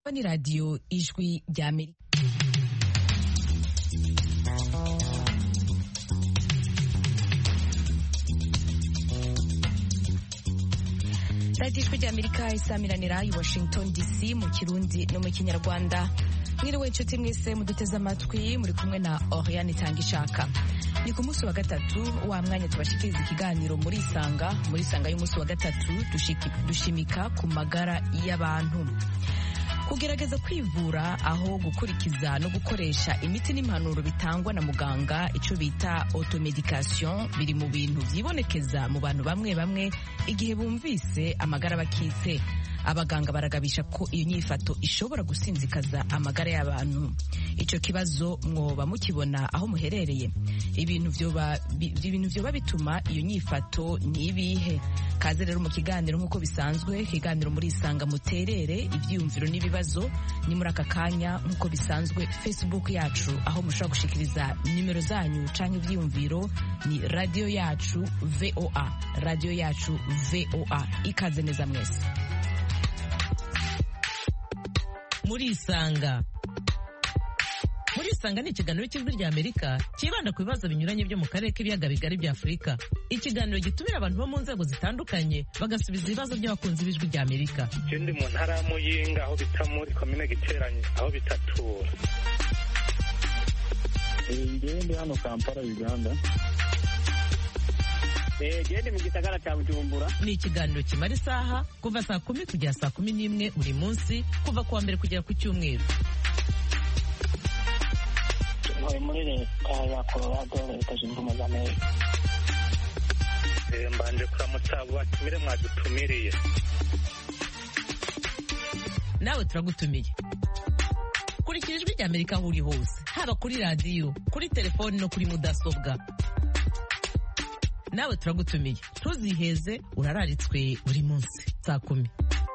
ni radiyo ijwi rya amerika radiyo ijwi rya amerika isamiranira i washington dc mu kirundi no mu kinyarwanda mwiriwe inshuti mwese muduteze amatwi muri kumwe na oriane itanga ishaka ni ku munsi wa gatatu wa mwanya tubashikiriza ikiganiro muri isanga muri isanga y'umunsi wa gatatu dushimika ku magara y'abantu kugerageza kwivura aho gukurikiza no gukoresha imiti n'impanuro bitangwa na muganga icyo bita automedication biri mu bintu byibonekeza mu bantu bamwe bamwe igihe bumvise amagara bakitse abaganga baragabisha ko iyo nyifato ishobora gusinzikaza amagara y'abantu icyo kibazo mwoba mukibona aho muherereye ibintu vyoba bituma iyo nyifato ni ibihe kaze rero mu kiganiro nk'uko bisanzwe ikiganiro muri isanga muterere ibyiyumviro n'ibibazo ni muri aka kanya nk'uko bisanzwe facebook yacu aho mushobora gushikiriza nimero zanyu canke ivyiyumviro ni radio yacu voa radio yacu voa ikaze neza mwese murisanga murisanga ni ikiganiro cy'ijwi rya amerika cyibanda ku bibazo binyuranye byo mu karere k'ibiyaga bigari bya afurika ikiganiro gitumira abantu bo mu nzego zitandukanye bagasubiza ibibazo by'abakunzi b'ijwi rya amerika je ndi mu ntara ya muyinga aho bita muri komine giteranye aho bitatura ngewe ndi hano kampala uganda gende mu gisagara cya bujumbura ni ikiganiro kimara isaha kuva saa kumi kugera saa kumi n'imwe buri munsi kuva ku wa mbere kugera ku cyumweru ntuye muri leta ya colorado leta zunze ubumwe za amerika mbanje kuramutsa abo batumire mwadutumiriye nawe turagutumiye kurikira ijwi rya amerika aho uri hose haba kuri radiyo kuri telefoni no kuri mudasobwa nawe turagutumiye ntuziheze urararitswe buri munsi saa kumi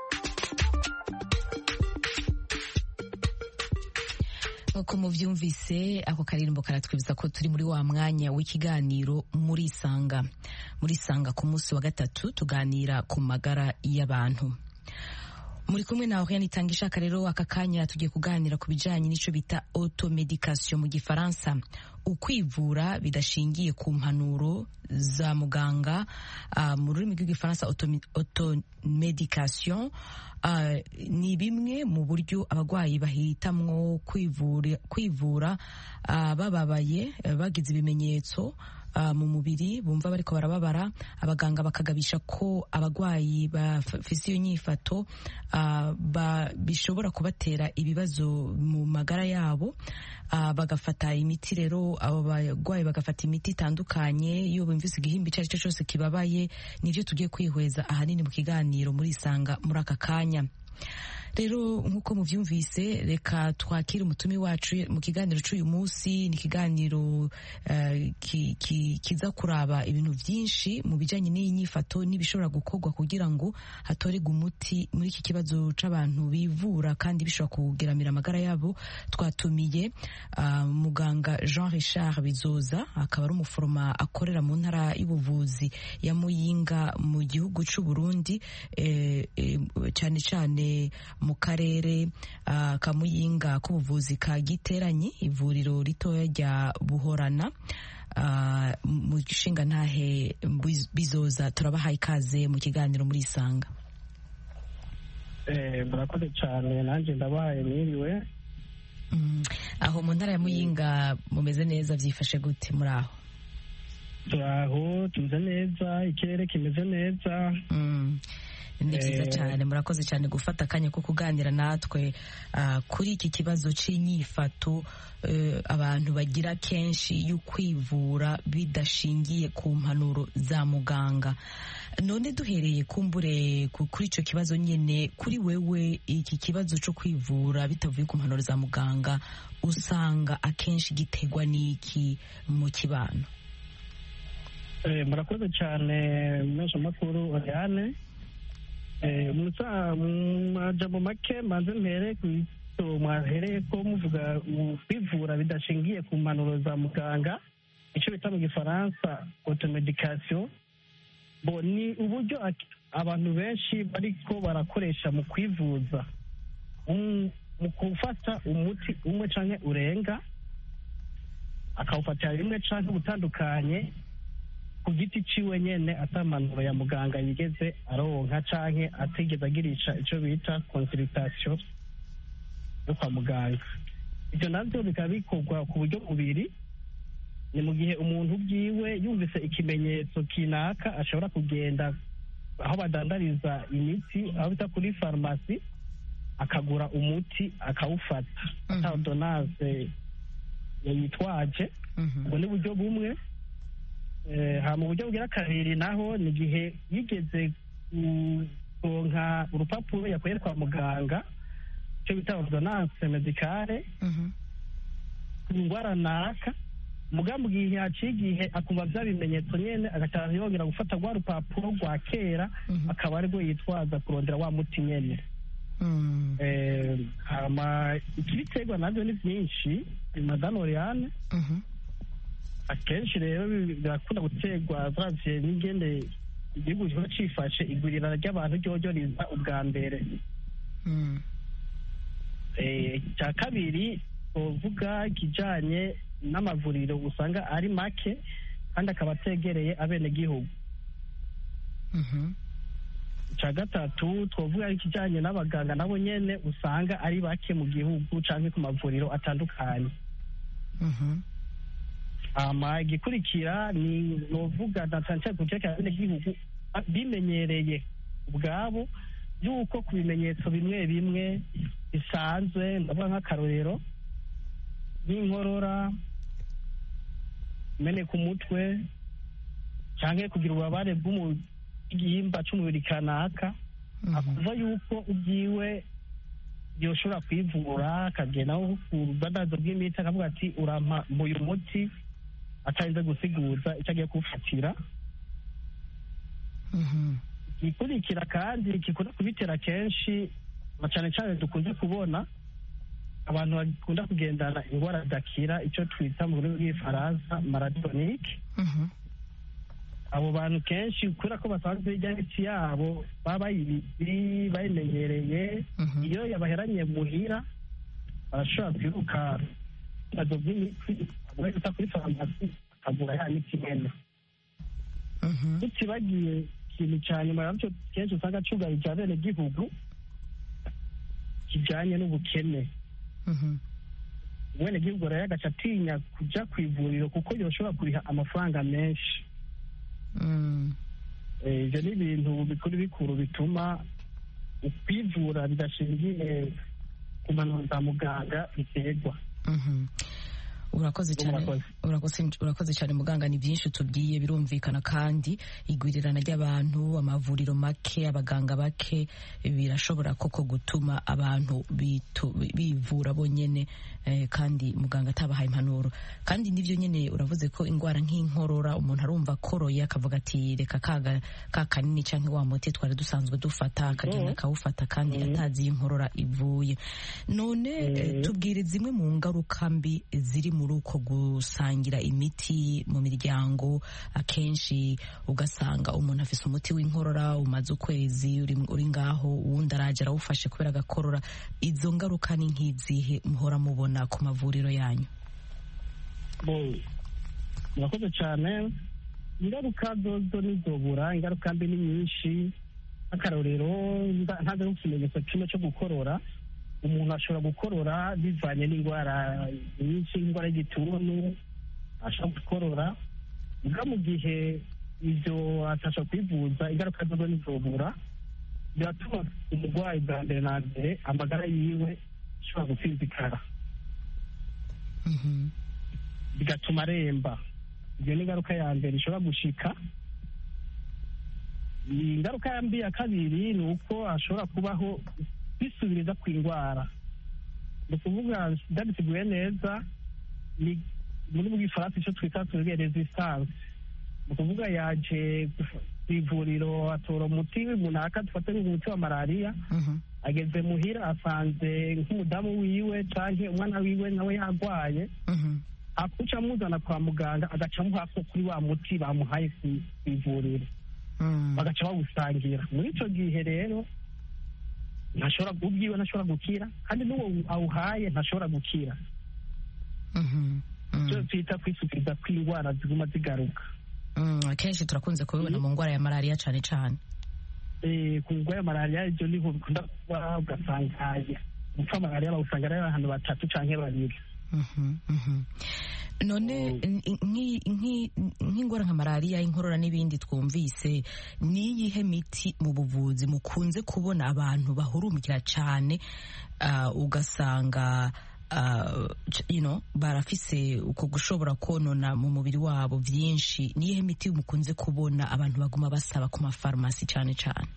nk'uko mubyumvise ako karirimbo karatwibutsa ko turi muri wa mwanya w'ikiganiro muri isanga muri isanga ku munsi wa gatatu tuganira ku magara y'abantu muri kumwe na Oriane itanga ishaka rero aka kanya tugiye kuganira ku bijanye n'ico bita automedication mu gifaransa ukwivura bidashingiye ku mpanuro za muganga uh, mu rurimi rw'igifaransa automedication uh, ni bimwe mu buryo abagwayi bahitamwo kwivura, kwivura uh, bababaye bagize ibimenyetso Uh, mu mubiri bumva bariko barababara abaganga bakagabisha ko abagwayi bafise iyo nyifato uh, bishobora kubatera ibibazo mu magara yabo uh, bagafata imiti rero abo bagwayi bagafata imiti itandukanye iyo bumvise igihimba icyo ari cyo cyose kibabaye nivyo tugiye kwihweza ahanini mu kiganiro muri isanga muri aka kanya rero nk'uko mubyumvise reka twakire umutumi wacu mu kiganiro cy'uyu munsi ni ikiganiro uh, ki, ki, kiza kuraba ibintu byinshi mu bijyanye n'iyi nyifato n'ibishobora gukorwa kugira ngo hatorerwe umuti muri iki kibazo c'abantu bivura kandi bishobora kugeramira amagara yabo twatumiye uh, muganga Jean Richard Bizoza akaba ari umuforoma akorera mu ntara y'ubuvuzi ya Muyinga mu gihugu c'u Burundi eh, eh, cyane cyane mu karere uh, ka Muyinga k'ubuvuzi ka Giteranyi ivuriro ritoya rya Buhorana uh, mu gishinga ntahe bizoza turabahaye ikaze mu kiganiro muri isanga eh murakoze cyane nanjye ndabahaye mwiriwe mm. aho mu ntara ya Muyinga mumeze neza byifashe gute muri aho turaho tumeze neza ikirere kimeze neza mm. ni byiza cyane murakoze cyane gufata akanya ko kuganira natwe kuri iki kibazo cy'inyifato abantu bagira kenshi yo kwivura bidashingiye ku mpanuro za muganga none duhereye kumbure kuri icyo kibazo nyine kuri wewe iki kibazo cyo kwivura bitavuye ku mpanuro za muganga usanga akenshi giterwa n'iki mu kibano murakoze cyane mpeshamakuru oriane mu make maze mpere ku mwahereye ko muvuga kwivura bidashingiye ku mpanuro za muganga icyo bita mu gifaransa automedication bo ni uburyo abantu benshi bariko barakoresha mu kwivuza um- mu gufata umuti umwe canke urenga akawufatira rimwe canke ubutandukanye ku giti ciwe nyene atamanuro ya muganga yigeze aronka canke atigeze agirisha ico bita consultation yo kwa muganga ivyo navyo bikaba bikorwa ku buryo bubiri ni mu gihe umuntu bwiwe yumvise ikimenyetso kinaka ashobora kugenda aho badandariza imiti aho bita kuri farumasi akagura umuti akawufata ata ordonance yitwaje Mhm. ubwo ni uburyo bumwe Eh, ha mu buryo bugira kabiri naho ni igihe yigeze kuronka urupapuro yakuye kwa muganga icyo bita ordonance medicale Mhm. ku ndwara naka mugambi igihe haciye igihe akumva bya bimenyetso nyene agataha yongera gufata rwa rupapuro rwa kera Mhm. akaba aribwo yitwaza kurondera wa muti nyene Mm. Eh, hama ikibiterwa navyo ni vyinshi madame oriane Mhm. akenshi rero bi- birakunda guterwa zavye n'ingene igihugu kiba cifashe igwirirana ry'abantu ryoryo riza ubwa mbere Mm. Eh, icya kabiri uvuga ikijanye n'amavuriro usanga ari make kandi akaba ategereye abenegihugu Mhm. icya gatatu twavuga ikijanye n'abaganga nabo nyene usanga ari bake mu gihugu canke ku mavuriro atandukanye Mhm. hama igikurikira ni novuga na cane cane ku cerekeye abenegihugu ba- bimenyereye ubwabo yuko ku bimenyetso bimwe bimwe bisanzwe ndavuga nk'akarorero nk'inkorora meneka umutwe canke kugira ububabare bw'igihimba c'umubiri kanaka Mhm. akuva yuko ubwiwe yoshobora kwivura akagenda nko ku budandazo bw'imiti akavuga ati urampa uyu muti atarinze gusiguza icyo agiye kuwufatira Mhm. igikurikira kandi gikunda kubitera kenshi na cane cane dukunze kubona abantu bakunda kugendana indwara zidakira icyo twita mu rurimi rw'igifaransa maratonike Mhm. abo bantu kenshi kubera ko basanzwe irya miti yabo baba bayizi bayimenyereye Mhm. iyo yabaheranye muhira barashobora kwiruka ibibazo by'imiti bagahita kuri farumasi bakagura ya miti nyene Mhm. tutibagiye ikintu cya nyuma nacyo kenshi usanga cyugarije abenegihugu kijanye n'ubukene Mhm. umwenegihugu rero agaca atinya kuja ku ivuriro kuko yoshobora kuriha amafaranga menshi Mm. Eh, ivyo ni ibintu bikuru bikuru bituma ukwivura bidashingiye ku mpanuro za muganga biterwa Mhm. urakoze cyane Murakoze. urakoze urakoze cyane muganga ni byinshi tubwiye birumvikana kandi igwirirana ry'abantu amavuriro make abaganga bake birashobora koko gutuma abantu bitu- bivura bonyene eh, kandi muganga atabahaye impanuro kandi nivyo nyene uravuze ko indwara nk'inkorora umuntu arumva akoroye akavuga ati reka kaga ka kanini canke wa muti twari dusanzwe dufata akagenda akawufata kandi atazi iyo inkorora ivuye none eh, tubwire zimwe mu ngaruka mbi ziri muri uko gusangira imiti mu miryango akenshi ugasanga umuntu afise umuti w'inkorora umaze ukwezi uri, uri ngaho uwundi araje arawufashe kubera agakorora izo ngaruka ni nk'izihe muhora mubona ku mavuriro yanyu bo murakoze cyane ingaruka zozo ntizobura ingaruka mbi ni nyinshi nk'akarorero nda- ntaze nk'ikimenyetso kimwe cyo gukorora umuntu ashobora gukorora bivanye n'indwara nyinshi indwara y'igituntu ashobora gukorora ubwo mu gihe ibyo atasha kwivuza ingaruka zozo ntizobura biratuma umurwayi bwa mbere na mbere amagara yiwe ashobora gusinzikara Mhm. bigatuma aremba iyo ni ingaruka ya mbere ishobora gushika ingaruka ya mbi ya kabiri ni uko hashobora kubaho kwisubiriza ku indwara ni ukuvuga ndabiteguye neza ni muri bw'ifaransa icyo twita tuvuge resistance ni ukuvuga yaje ku ivuriro atora umuti runaka dufate nk'umuti wa malariya Mhm. ageze muhira asanze nk'umudamu wiwe canke umwana wiwe nawe yarwaye Mhm. akuca amuzana kwa muganga agaca amuha ko kuri wa muti bamuhaye ku ku ivuriro Mm. bagaca bawusangira muri ico gihe rero ntashobora ubwiwe ntashobora gukira kandi n'uwo awuhaye ntashobora gukira Mhm. Mm. icyo twita kwisukiriza kw'indwara ziguma zigaruka Mm, akenshi turakunze kubibona mu ndwara ya malariya cyane cyane Eh, ku ndwara ya malariya ibyo niho bikunda kuba ugasanga gupfa malariya bawusanga ari abantu batatu cyangwa babiri Mhm, mhm. none n- nki- nki- nk'indwara nka malariya inkorora n'ibindi twumvise ni iyihe miti mu buvuzi mukunze kubona abantu bahurumukira cyane ah, ugasanga ah, c- you know, barafise uko gushobora konona mu mubiri wabo byinshi ni iyihe miti mukunze kubona abantu baguma basaba ku mafarumasi cyane cyane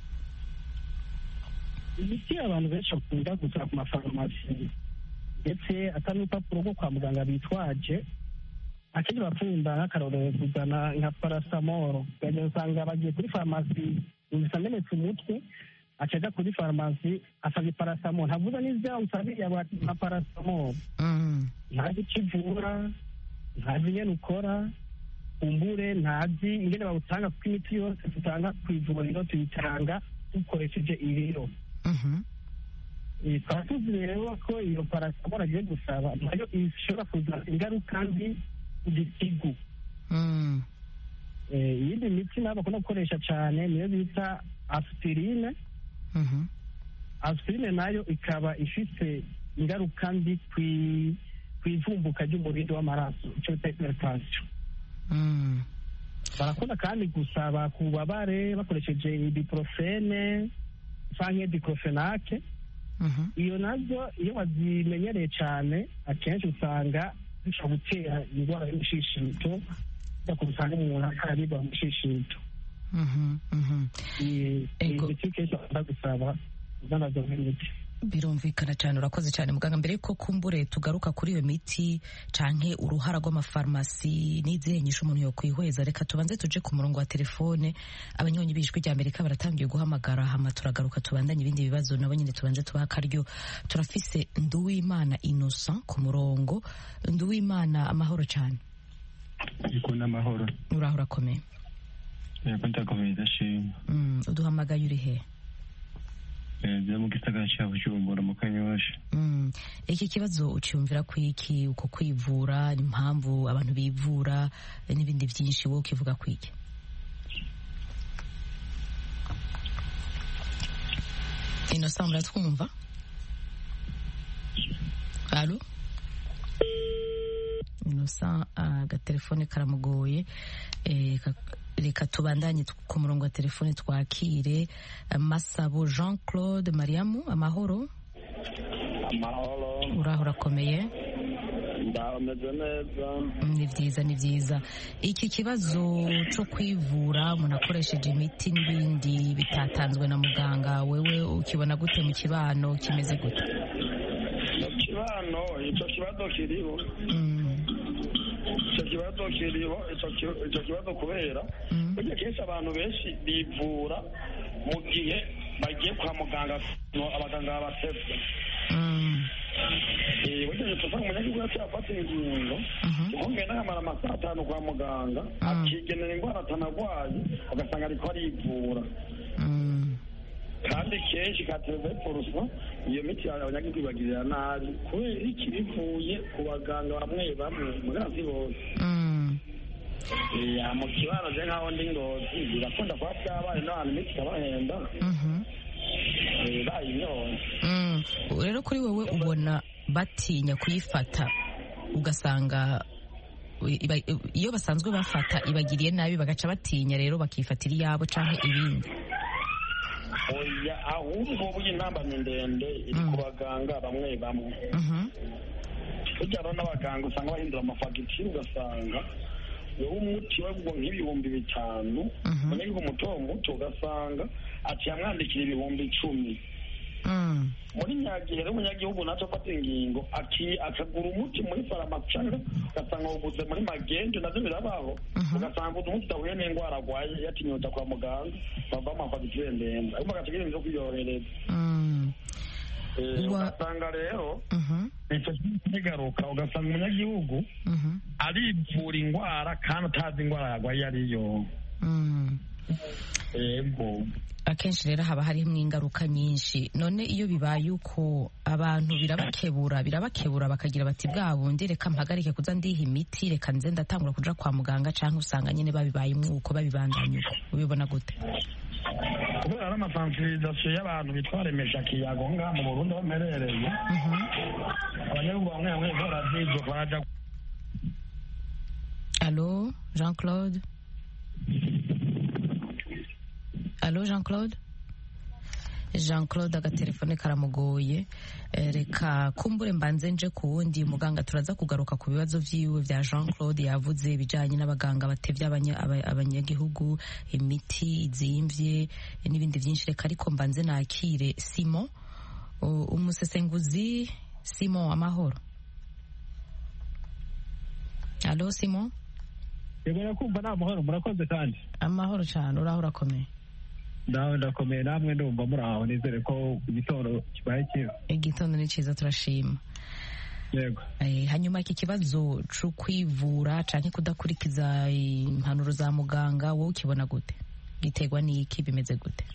imiti abantu benshi bakunda gusura ku mafarumasi ndetse atari urupapuro rwo kwa muganga bitwaje akenshi bakunda nk'akarorero kuzana nka parasamoro ukagenda usanga bagiye kuri farumasi yumvise amenetse umutwe acaja kuri farumasi asabye parasamoro ntavuze n'ivyo usabiye nka parasamoro Mm, ntazi icyo ivura ntazi ingene ukora kumbure ntazi ingene bawutanga kuko imiti yose dutanga ku ivuriro tuyitanga dukoresheje ibiro mhm, Eh, tukaba tuzi rero ko iyo parasamoro agiye gusaba nayo ishobora kuzana ingaruka mbi ku gitigu mm, Eh, iyindi miti nabo bakunda gukoresha cyane niyo bita aspirine mhm, aspirine nayo ikaba ifite ingaruka mbi kwi- ku ivumbuka ry'umurindi w'amaraso icyo bita hypertension mm. barakunda kandi gusaba ku bubabare bakoresheje ibuprofene canke diclofenac Mhm. iyo nazo iyo wazimenyereye cyane akenshi usanga zishobora gutera indwara y'umushishito ujya usanga umuntu akaribwa umushishito Mhm, mhm. iyi Ego. miti kenshi bakunda gusaba zanazo nk'imiti birumvikana cyane urakoze cyane muganga mbere yuko kumbure tugaruka kuri iyo miti canke uruhara rw'amafarumasi n'izihe nyisho umuntu yokwihweza reka tubanze tuje ku murongo wa telefone abanyonyi b'ijwi rya amerika baratangiye guhamagara hama turagaruka tubandanye ibindi bibazo nabo nyine tubanze tubaha akaryo turafise nduwimana innocent ku murongo nduwimana amahoro cyane ariko n'amahoro uraho urakomeye yego ndakomeye ndashima Mm, uduhamagaye uri he byo mu gisagara cya bujumbura mu kanyosha Mm. iki kibazo ucyumvira ku iki uko kwivura impamvu abantu bivura eh, n'ibindi byinshi wowe ukivuga ku iki innocent muratwumva alo innocent agatelefone karamugoye eh, ka- reka tubandanye tu- ku murongo wa telefone twakire eh, masabo jean claude mariamu amahoro amahoro uraho urakomeye ndameze neza ni byiza ni byiza iki kibazo cyo kwivura umuntu akoresheje imiti n'ibindi bitatanzwe na muganga wewe ukibona gute mu kibano kimeze gute mu kibano icyo kibazo kiriho Mm, icyo kibazo kiriho icyo ki- icyo kibazo kubera mm, burya kenshi abantu benshi bivura mu gihe bagiye kwa muganga no abaganga babatevye mm, Eh, burya iyo tuva umunyagihugu yaciye afata ingingo mhm, uko ngenda nkamara amasaha atanu kwa muganga akigenera indwara atanagwaye ugasanga ariko arivura mm, kandi kenshi kateve porusa iyo miti abanyagihugu ibagirira nabi kubera iki bivuye ku baganga bamwe bamwe mugazi bose mm. Eh, mu kibano je nkaho ndi ngozi birakunda kuba byabaye n'ahantu imiti ikabahenda mhm. eh, bayinyoye Mm. rero kuri wowe ubona batinya kuyifata ugasanga iba- iyo basanzwe bafata ibagiriye nabi bagaca batinya rero bakifatira iyabo canke ibindi oya ahubwo burya intambamyi ndende iri ku baganga bamwe bamwe Mhm, burya rero n'abaganga usanga bahindura amafagitire ugasanga wowe umuti wagwa nk'ibihumbi bitanu Mhm. umunyagihugu muto muto ugasanga ati yamwandikira ibihumbi icumi mm, muri nyagihe rero umunyagihugu naco afata ingingo aki- akagura umuti muri farumasi canke ugasanga wuguze muri magendo navyo birabaho Mhm. ugasanga uzi umuti udahuye n'indwara arwaye yatinyuta kwa muganga bava amafagitire ndende ariko agaca ibintu vyo kwiyohereza mm, Eh, Wa- ugasanga rero mhm, ico kigaruka ugasanga umunyagihugu mhm, arivura indwara kandi atazi indwara yarwaye iyo ariyo mm. yego akenshi rero haba harimo ingaruka nyinshi none iyo bibaye uko abantu birabakebura birabakebura bakagira bati bwa bundi reka mpagarike kuza ndiha imiti reka nze ndatangura kuja kwa muganga cyangwa usanga nyine babibaye umwuko babibandanya uko ubibona gute kubera ari amasansirizasiyo y'abantu bitwa remesha kiyago ngaha mu burundi aho mperereye abanyagihugu bamwe bamwe barazizo baraja Allô, Jean-Claude Allô, Jean-Claude Jean-Claude agatelefone karamugoye Eh, reka kumbure mbanze nje ku wundi muganga turaza kugaruka ku bibazo vyiwe vya Jean-Claude yavuze ibijanye n'abaganga batevye abanya- aba- abanyagihugu imiti izimvye n'ibindi vyinshi reka ariko mbanze nakire Simon U- umusesenguzi Simon amahoro Allô Simon yego nakumva nta muhoro murakoze kandi amahoro cyane uraho urakomeye nawe ndakomeye namwe ndumva muri aho nizere ko igitondo kibaye cyiza igitondo ni cyiza turashima yego Eh, hanyuma iki kibazo cyo kwivura canke kudakurikiza impanuro za muganga wowe ukibona gute giterwa n'iki bimeze gute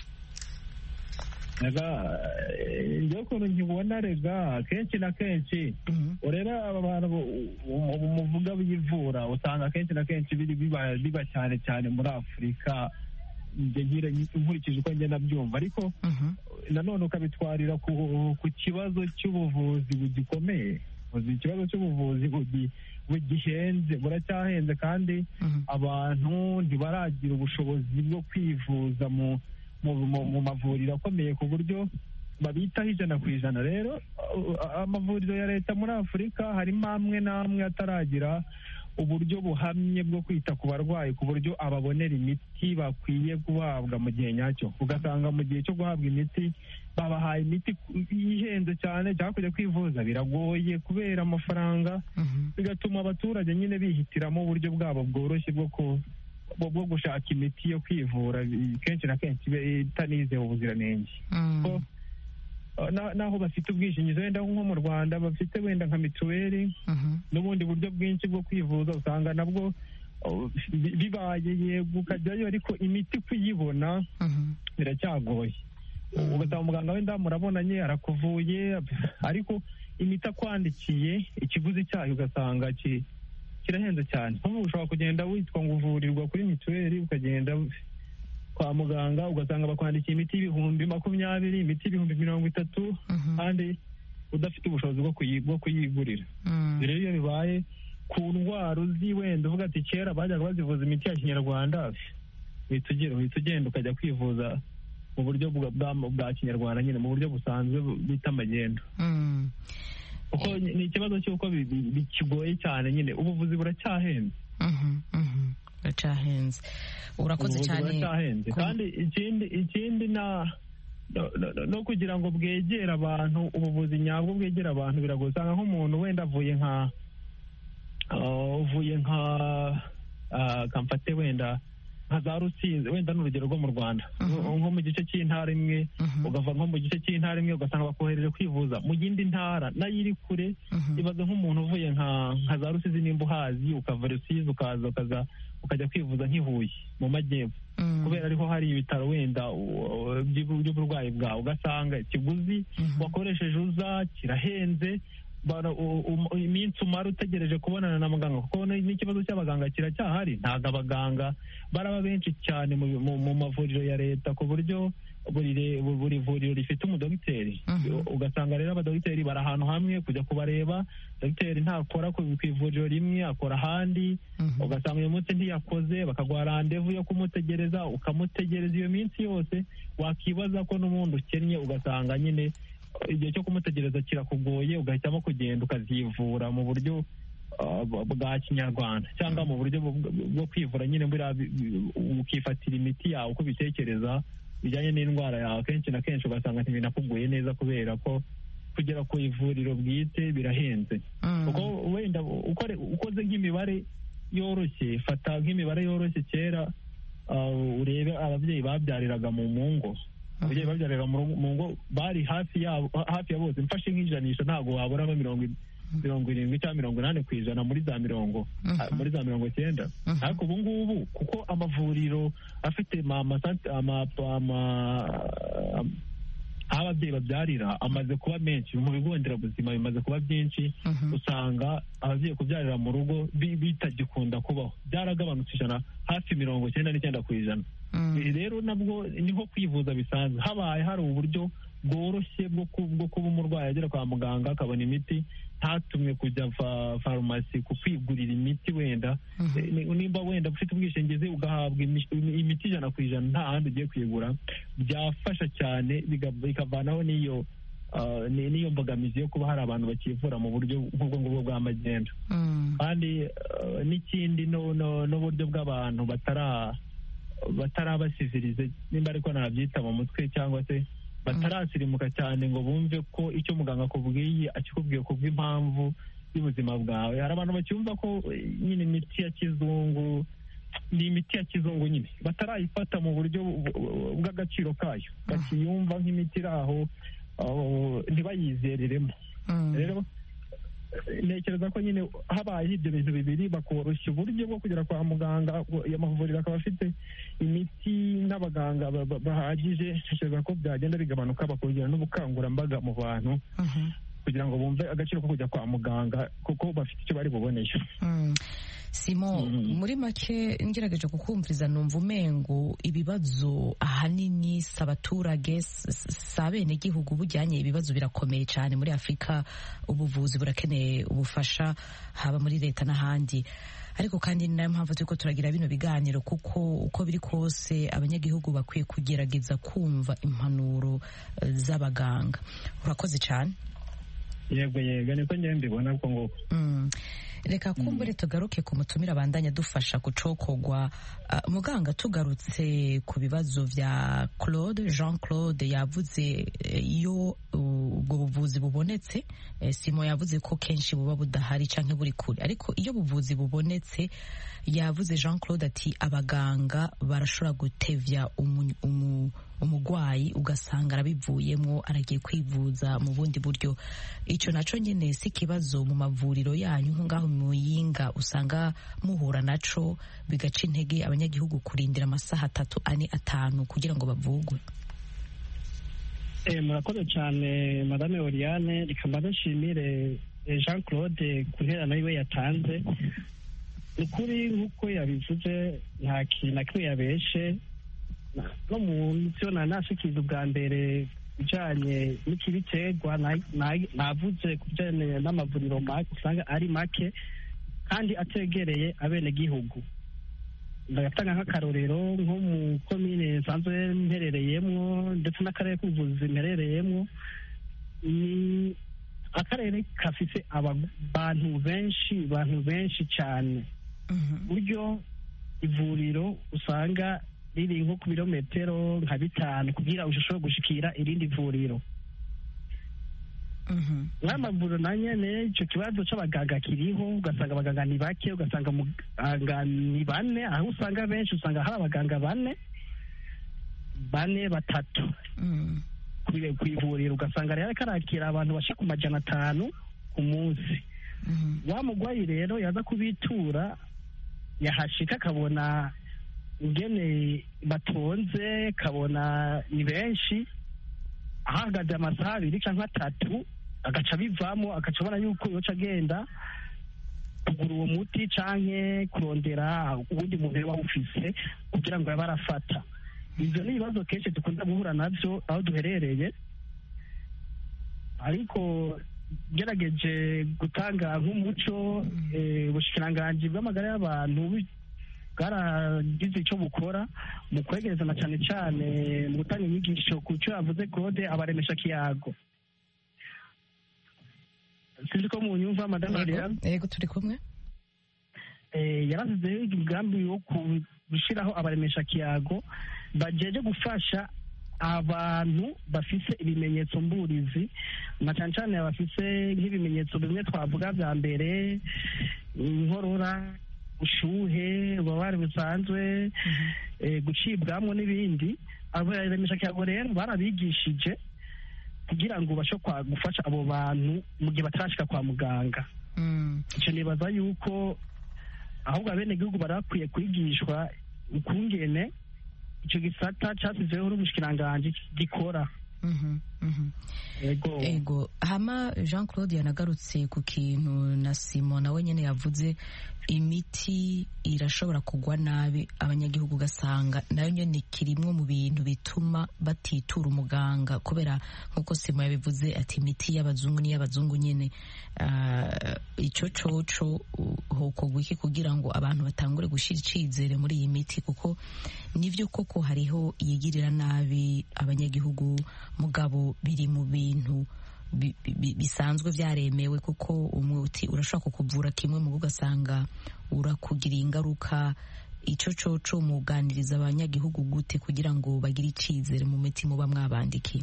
rega eh, njyewe ukuntu nkibona rega kenshi na kenshi urera aba bantu bu- bu- bu- muvuga biyivura usanga kenshi na kenshi biri biba biba cyane cyane muri afurika njye nkire nkurikije uko ngenda byumva ariko nanone ukabitwarira ku, ku kibazo cy'ubuvuzi bugikomeye Uzi, ikibazo cy'ubuvuzi bugi- bugihenze buracyahenze kandi abantu ntibaragira ubushobozi bwo kwivuza mu mu, mu, mu mavuriro akomeye ku buryo babitaho ijana ku ijana rero uh, amavuriro ya leta muri afurika harimo amwe n'amwe ataragira uburyo buhamye bwo kwita ku barwayi ku buryo ababonera imiti bakwiye guhabwa mu gihe nyacyo ugasanga mu gihe cyo guhabwa imiti babahaye imiti ihenze cyane cyangwa kujya kwivuza biragoye kubera amafaranga bigatuma abaturage nyine bihitiramo uburyo bwabo bworoshye bwo ku bwo bwo gushaka imiti yo kwivura kenshi na kenshi iba itanizewe ubuziranenge Ko, uh, na- naho bafite ubwishingizi wenda nko mu rwanda bafite wenda nka mituweli n'ubundi buryo bwinshi bwo kwivuza usanga nabwo uh, bi- bibaye yego ukajyayo ariko imiti kuyibona biracyagoye ugasanga muganga wenda murabonanye arakuvuye ariko imiti akwandikiye ikiguzi cyayo ugasanga ki- kirahenze cyane nk'ubu ushobora kugenda witwa ngo uvurirwa kuri mituweli ukagenda kwa muganga ugasanga bakwandikiye imiti y'ibihumbi makumyabiri imiti y'ibihumbi mirongo itatu kandi udafite ubushobozi bwo kuyi- bwo kuyigurira rero iyo bibaye ku ndwara uzi wenda uvuga ati kera bajyaga bazivuza imiti ya kinyarwanda uhita ugira- uhita ugenda ukajya kwivuza mu buryo bwa- bwa- bwa kinyarwanda nyine mu buryo busanzwe bita amagendo kuko ni ni ikibazo cy'uko bi- bi- bi- kigoye cyane nyine ubuvuzi buracyahenze biracyahenze urakoze ubuvuzi cyane buracyahenze ku- kandi ikindi ikindi na no- no- no kugira ngo bwegere abantu ubuvuzi nyabwo bwegere abantu biragoye usanga nk'umuntu wenda avuye nka ah, uvuye nka ah, kamfate wenda nka za rusizi wenda ni urugero rwo mu rwanda nko mu gice cy'intara imwe ugava nko mu gice cy'intara imwe ugasanga bakohereje kwivuza mu yindi ntara nayo iri kure ibaze nk'umuntu uvuye nka nka za rusizi nimba uhazi ukava rusizi ukaza ukaza ukajya kwivuza nk'ihuye mu majyepfo kubera ariho hari ibitaro wenda uh, by'ubu- by'uburwayi bwawe ugasanga ikiguzi wakoresheje uza kirahenze bara- u- u- iminsi umara utegereje kubonana na muganga kuko ni- n'ikibazo cy'abaganga kiracyahari ntabwo abaganga baraba benshi cyane mu, mu, mu mavuriro ya leta ku buryo buri re- buri vuriro rifite umudogiteri ugasanga rero abadogiteri bari ahantu hamwe kujya kubareba dogiteri ntakora ku ku ivuriro rimwe akora ahandi ugasanga uyu munsi ntiyakoze bakaguha randevu yo kumutegereza ukamutegereza iyo minsi yose wakibaza ko n'ubundi ukennye ugasanga nyine igihe cyo kumutegereza kirakugoye ugahitamo kugenda ukazivura mu buryo uh, bwa kinyarwanda cyangwa mu buryo bwo- bwo kwivura nyine buriya bi- bi- ukifatira imiti yawe uko ubitekereza bijyanye n'indwara yawe kenshi na kenshi ugasanga ntibinakuguye neza kubera ko kugera ku ivuriro bwite birahenze kuko wenda ukore- ukoze nk'imibare yoroshye fata nk'imibare yoroshye kera uh, urebe ababyeyi babyariraga mu mu ngo ababyeyi babyariraga mu mu ngo bari hafi yabo hafi ya bose mfashe nk'ijanisha ntabwo waburamo mirongo i- mirongo irindwi cyangwa mirongo inani ku ijana muri za mirongo Mhm. muri za mirongo icyenda Mhm. ariko ubu ngubu kuko amavuriro afite ma- ama- ama- ama- aho ababyeyi babyarira amaze kuba menshi mu bigo nderabuzima bimaze kuba byinshi Mhm. usanga ababyeyi kubyarira mu rugo bi- bitagikunda kubaho byaragabanutse ijana hafi mirongo icyenda n'icyenda ku ijana Mm. Ibi rero nabwo ni nko kwivuza bisanzwe habaye hari uburyo bworoshye bwo ku- bwo kuba umurwayi agera kwa muganga akabona imiti ntatumwe kujya fa- farumasi ku kwigurira imiti wenda Mhm. Eh, ni- nimba wenda ufite ubwishingizi ugahabwa imi- imiti ijana ku ijana nta handi ugiye kuyigura byafasha cyane biga- bikavanaho n'iyo ah, ni- n'iyo mbogamizi yo kuba hari abantu bakivura mu buryo nk'ubwo ngubwo bwa magendu Mm. kandi eh, n'ikindi no- no- n'uburyo bw'abantu batara batarabasivirize nimba ariko nabyita mu mutwe cyangwa se batarasirimuka cyane ngo bumve ko icyo muganga akubwiye akikubwiye kubw'impamvu y'ubuzima bwawe hari abantu bacyumva ko eh, nyine imiti ya kizungu ni imiti ya kizungu nyine batarayifata mu buryo bu- bu- bw'agaciro kayo bakiyumva nk'imiti iri aho aho, ntibayizereremo Mm. rero eh, ntekereza ko nyine habaye ibyo bintu bibiri bakoroshya uburyo bwo kugera kwa muganga ayo mavuriro akaba afite imiti n'abaganga ba- ba- bahagije ntekereza ko byagenda bigabanuka bakongera n'ubukangurambaga mu bantu Mhm. kugira ngo bumve agaciro ko kujya kwa muganga kuko bafite icyo bari buboneyo Mm. Simo Mhm. muri make ngerageje kukumviriza numva umengo ibibazo ahanini si abaturage s- s- si abenegihugu bujyanye ibibazo birakomeye cyane muri afurika ubuvuzi burakeneye ubufasha haba muri leta n'ahandi ariko kandi ni nayo mpamvu turiko turagira bino biganiro kuko uko biri kose abanyagihugu bakwiye kugerageza kumva impanuro eh, z'abaganga urakoze cyane yego yego niko njyewe mbibona ko ngo Mm. reka kumbure tugaruke ku mutumira abandanya dufasha gucokogwa Ah, muganga tugarutse ku bibazo vya claude jean claude yavuze eh, iyo uh, ubwo buvuzi bubonetse eh, simo yavuze ko kenshi buba budahari canke buri kure ariko iyo buvuzi bubonetse yavuze jean claude ati abaganga barashobora gutevya umu- umu- umugwayi ugasanga arabivuyemwo aragiye kwivuza mu bundi buryo ico naco nyene si ikibazo mu mavuriro yanyu nko ngaho mu yinga usanga muhura naco bigaca intege abanyagihugu kurindira amasaha atatu ane atanu kugira ngo bavugwe Eh, murakoze cyane madame oriane reka mbanze nshimire eh, jean claude ku nterano yiwe yatanze ni ukuri nk'uko yabivuze nta kintu na kimwe yabeshe Na- no mu byo nari nashikiriza ubwa mbere bijanye n'ikibiterwa na- na- navuze ku bijanye n'amavuriro make usanga ari make kandi ategereye abenegihugu ndagatanga nk'akarorero nko mu komine nsanzwe mperereyemwo ndetse n'akarere k'ubuvuzi mperereyemwo ni akarere gafise abantu benshi abantu benshi cyane buryo ivuriro usanga riri nko ku birometero nka bitanu kugira ushobore gushikira irindi vuriro nk'amavuriro na nyene icyo kibazo c'abaganga kiriho ugasanga abaganga ni bake ugasanga muganga ni bane aho usanga benshi usanga hari abaganga bane bane batatu ku- ku ivuriro ugasanga rero ariko arakira abantu bashika ku majana atanu ku munsi wa mugwayi rero yaza kubitura yahashika akabona ingene batonze kabona ni benshi ahagaze amasaha abiri cyangwa atatu agaca bivamo agaca abona yuko yoca agenda kugura uwo muti canke kurondera uwundi muntu yaba awufise kugira ngo yabe arafata ivyo ni ibibazo kenshi dukunda guhura navyo aho duherereye ariko gerageje gutanga nk'umuco eh, ubushikiranganji bw'amagara y'abantu bu- bwaragize icyo bukora mu kwegereza na cyane cyane mu gutanga inyigisho ku cyo yavuze kode abaremesha kiyago sinzi ko mu nyumva madame Ariane yego turi kumwe eh, yarasizeho umugambi wo ku- gushyiraho abaremesha kiyago bajeje gufasha abantu bafise ibimenyetso mburizi na cyane cyane bafise nk'ibimenyetso bimwe twavuga bya mbere inkorora ushuhe ububabare busanzwe eh, gucibwamo n'ibindi abaremesha kiyago rero barabigishije kugira ngo ubashe kwa- gufasha abo bantu mu gihe batarashika kwa muganga Mm. icyo nibaza yuko ahubwo abenegihugu bari bakwiye kwigishwa ukungene icyo gisata cyasizweho n'umushikiranganji gikora Mhm, mhm. yego ego hama jean claude yanagarutse ku kintu na simo nawe nyine yavuze imiti irashobora kugwa nabi abanyagihugu ugasanga nayo nyine kirimwe mu bintu bituma batitura umuganga kubera nk'uko simo yabivuze ati imiti y'abazungu n'iy'abazungu nyine Ah, icyo coco uh, hokorwa iki kugira ngo abantu batangure gushyira icyizere muri iyi miti kuko nibyo koko hariho iyigirira nabi abanyagihugu mugabo biri mu bintu bi- bi- bisanzwe byaremewe kuko umuti urashobora kukuvura kimwe mu ugasanga urakugiriye ingaruka icyo coco muganiriza abanyagihugu gute kugira ngo bagire icyizere mu miti muba mwabandikiye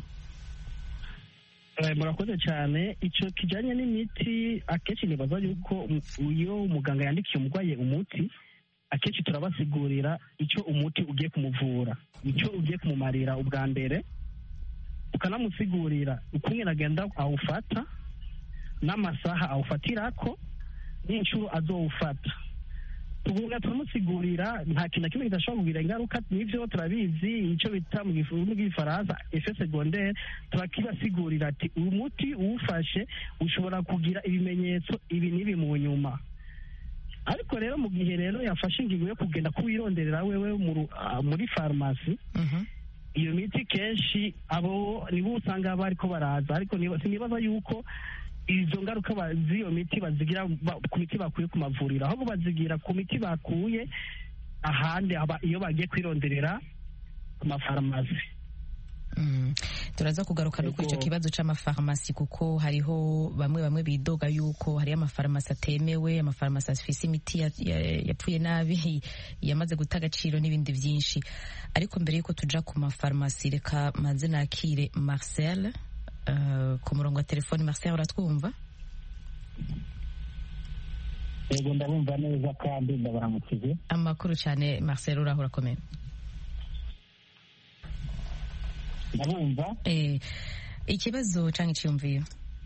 Eh, murakoze cyane icyo kijyanye n'imiti akenshi nibaza yuko um- iyo umuganga yandikiye umurwayi umuti akenshi turabasigurira icyo umuti ugiye kumuvura icyo ugiye kumumarira ubwa mbere ukanamusigurira ukungene agenda awufata n'amasaha awufatirako n'inshuro azowufata tuvuga turamusigurira nta kintu na kimwe kidashobora kugira ingaruka n'ibyo turabizi icyo bita mu gifu- mu gifaransa efe segondere turakibasigurira ati uyu muti uwufashe ushobora kugira ibimenyetso ibi n'ibi mu nyuma ariko rero mu gihe rero yafashe ingingo yo kugenda kuwironderera wewe mu ru- ah, muri farumasi iyo miti kenshi abo nibo usanga bariko baraza ariko niba- sinibaza yuko izo ngaruka ba- z'iyo miti bazigira ba- ku miti bakuye ku mavuriro ahubwo bazigira ku miti bakuye ahandi aba- iyo bagiye kwironderera ku mafarumasi Mm. turaza kugaruka no kuri icyo Ego. kibazo c'amafarumasi kuko hariho bamwe bamwe bidoga yuko hariyo amafarumasi atemewe amafarumasi afise imiti ya- ya- yapfuye nabi yamaze guta agaciro n'ibindi byinshi ariko mbere yuko tuja ku mafarumasi reka maze nakire marcel uh, ku murongo wa telefoni marcel uratwumva yego ndabumva neza kandi ndabaramukije amakuru cyane marcel uraho urakomeye ndabumva eh, ikibazo canke iciyumviro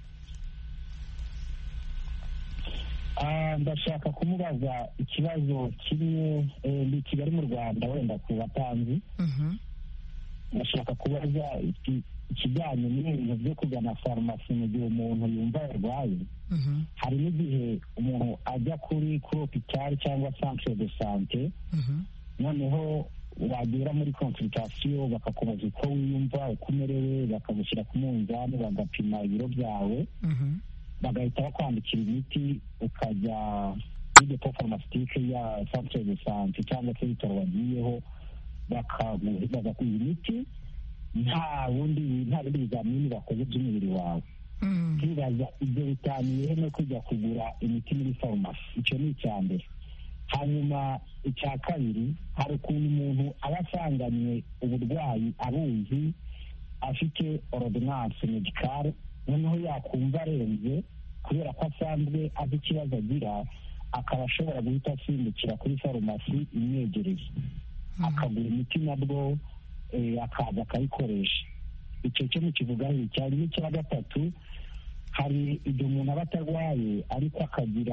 Ah, ndashaka kumubaza ikibazo kimwe eh, ni kigali mu rwanda wenda ku batanzi Mhm. ndashaka kubaza iki- ikijyanye n'ibintu byo kugana farumasi mu gihe umuntu yumva yarwaye Mhm. hari n'igihe umuntu ajya kuri kuri hopitali cyangwa centre de sante Mhm. noneho wagera muri consultation bakakubaza uko wiyumva uko umerewe bakagushyira ku munzani bagapima ibiro byawe Mhm. bagahita bakwandikira imiti ukajya kuri depo farumasitique ya centre de sante cyangwa se ibitaro wagiyeho bakagu- bagaguha imiti nta bundi nta bindi bizamini bakoze by'umubiri wawe Mm. twibaza ibyo bitaniye no kujya kugura imiti muri farumasi icyo ni icya mbere hanyuma icya kabiri hari ukuntu umuntu aba asanganywe uburwayi abuzi afite ordonnance medicale noneho yakumva arenze kubera ko asanzwe azi ikibazo agira akaba ashobora guhita asimbukira kuri farumasi imwegereye akagura imiti nabwo eh, akaza akayikoresha icyo cyo mukivugaho cyane n'icya gatatu hari igihe umuntu aba atarwaye ariko akagira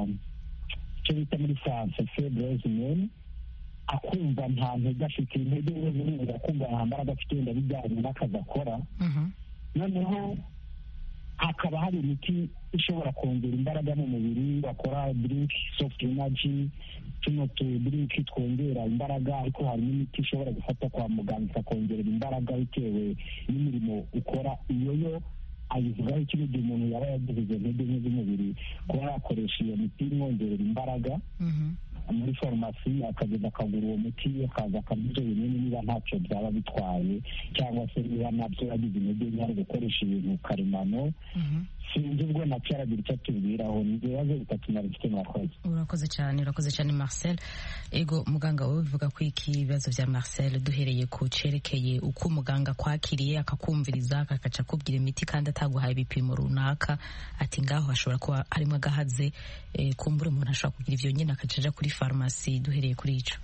icyo bita muri france febreze mene akumva nta ntege afite intege ze ziribura akumva nta mbaraga afite wenda bijyanye n'akazi akora Mhm. noneho hakaba hari imiti ishobora kongera imbaraga mu mubiri bakora drink soft energy tuno tu drink twongera imbaraga ariko hari n'imiti ishobora gufata kwa muganga ikakongerera imbaraga bitewe n'imirimo ukora iyo yo ayivugaho iki gihe umuntu yaba yagize izo ntege nke z'umubiri kuba yakoresha iyo miti imwongerera imbaraga Mhm. muri farumasi akagenda akagura uwo muti akaza akarya ibyo binini niba ntacyo byaba bitwaye cyangwa se niba nabyo yagize intege nke ari gukoresha ibintu karemano Mhm. sinzi ubwo nacyo aragira icyo atubwiraho ni ibibazo bitatu nari mfite mwakoze urakoze cyane urakoze cyane marcel ego muganga wowe bivuga ko iki ibibazo bya marcel duhereye ku cerekeye uko umuganga akwakiriye akakumviriza akagaca akubwira imiti kandi ataguhaye ibipimo runaka ati ngaho hashobora kuba harimo agahaze eh, kumbura umuntu ashobora kugira ivyo nyine akaca aja kuri farumasi duhereye kuri ico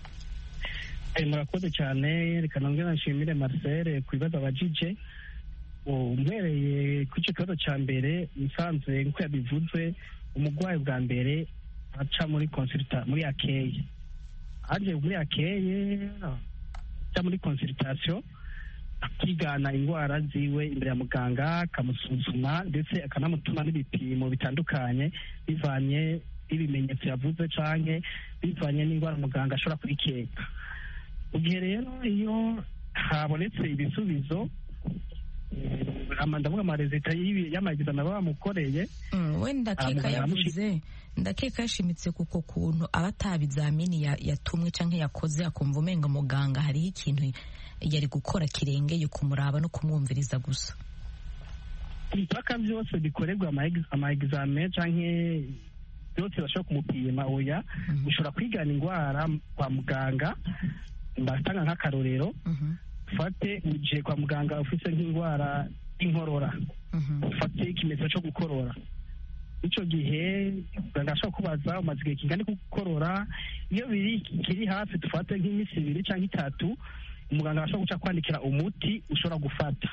Eh, murakoze cyane reka nongere nshimire marcel ku bibazo abajije umbereye ku icyo kibazo cya mbere musanze nk'uko yabivuze umurwayi bwa mbere aca muri consulta muri akeye aje muri akeye aca muri consultation akigana indwara ziwe imbere ya muganga akamusuzuma ndetse akanamutuma n'ibipimo bitandukanye bivanye n'ibimenyetso yavuze canke bivanye n'indwara muganga ashobora kurikeka mu gihe rero iyo habonetse ibisubizo ndavuga amarezita y'amagizano baba bamukoreye wenda keka yavuze ndakeka yashimitse kuko kuntu aba atabizamini yatumwe cyangwa yakoze akumva umenga muganga hariho ikintu yari gukora kirengeye kumuraba no kumwumviriza gusa impaka byose bikorerwa amaegizame cyangwa byose bashobora kumupima oya ushobora kwigana indwara kwa muganga ndatanga nk'akarorero ufate ugiye kwa muganga ufite nk'indwara y'inkorora ufate ikimenyetso cyo gukorora icyo gihe muganga ashobora kubaza umaze igihe kingana gukorora iyo biri kiri hafi dufate nk'iminsi ibiri cyangwa itatu umuganga ashobora guca kwandikira umuti ushobora gufata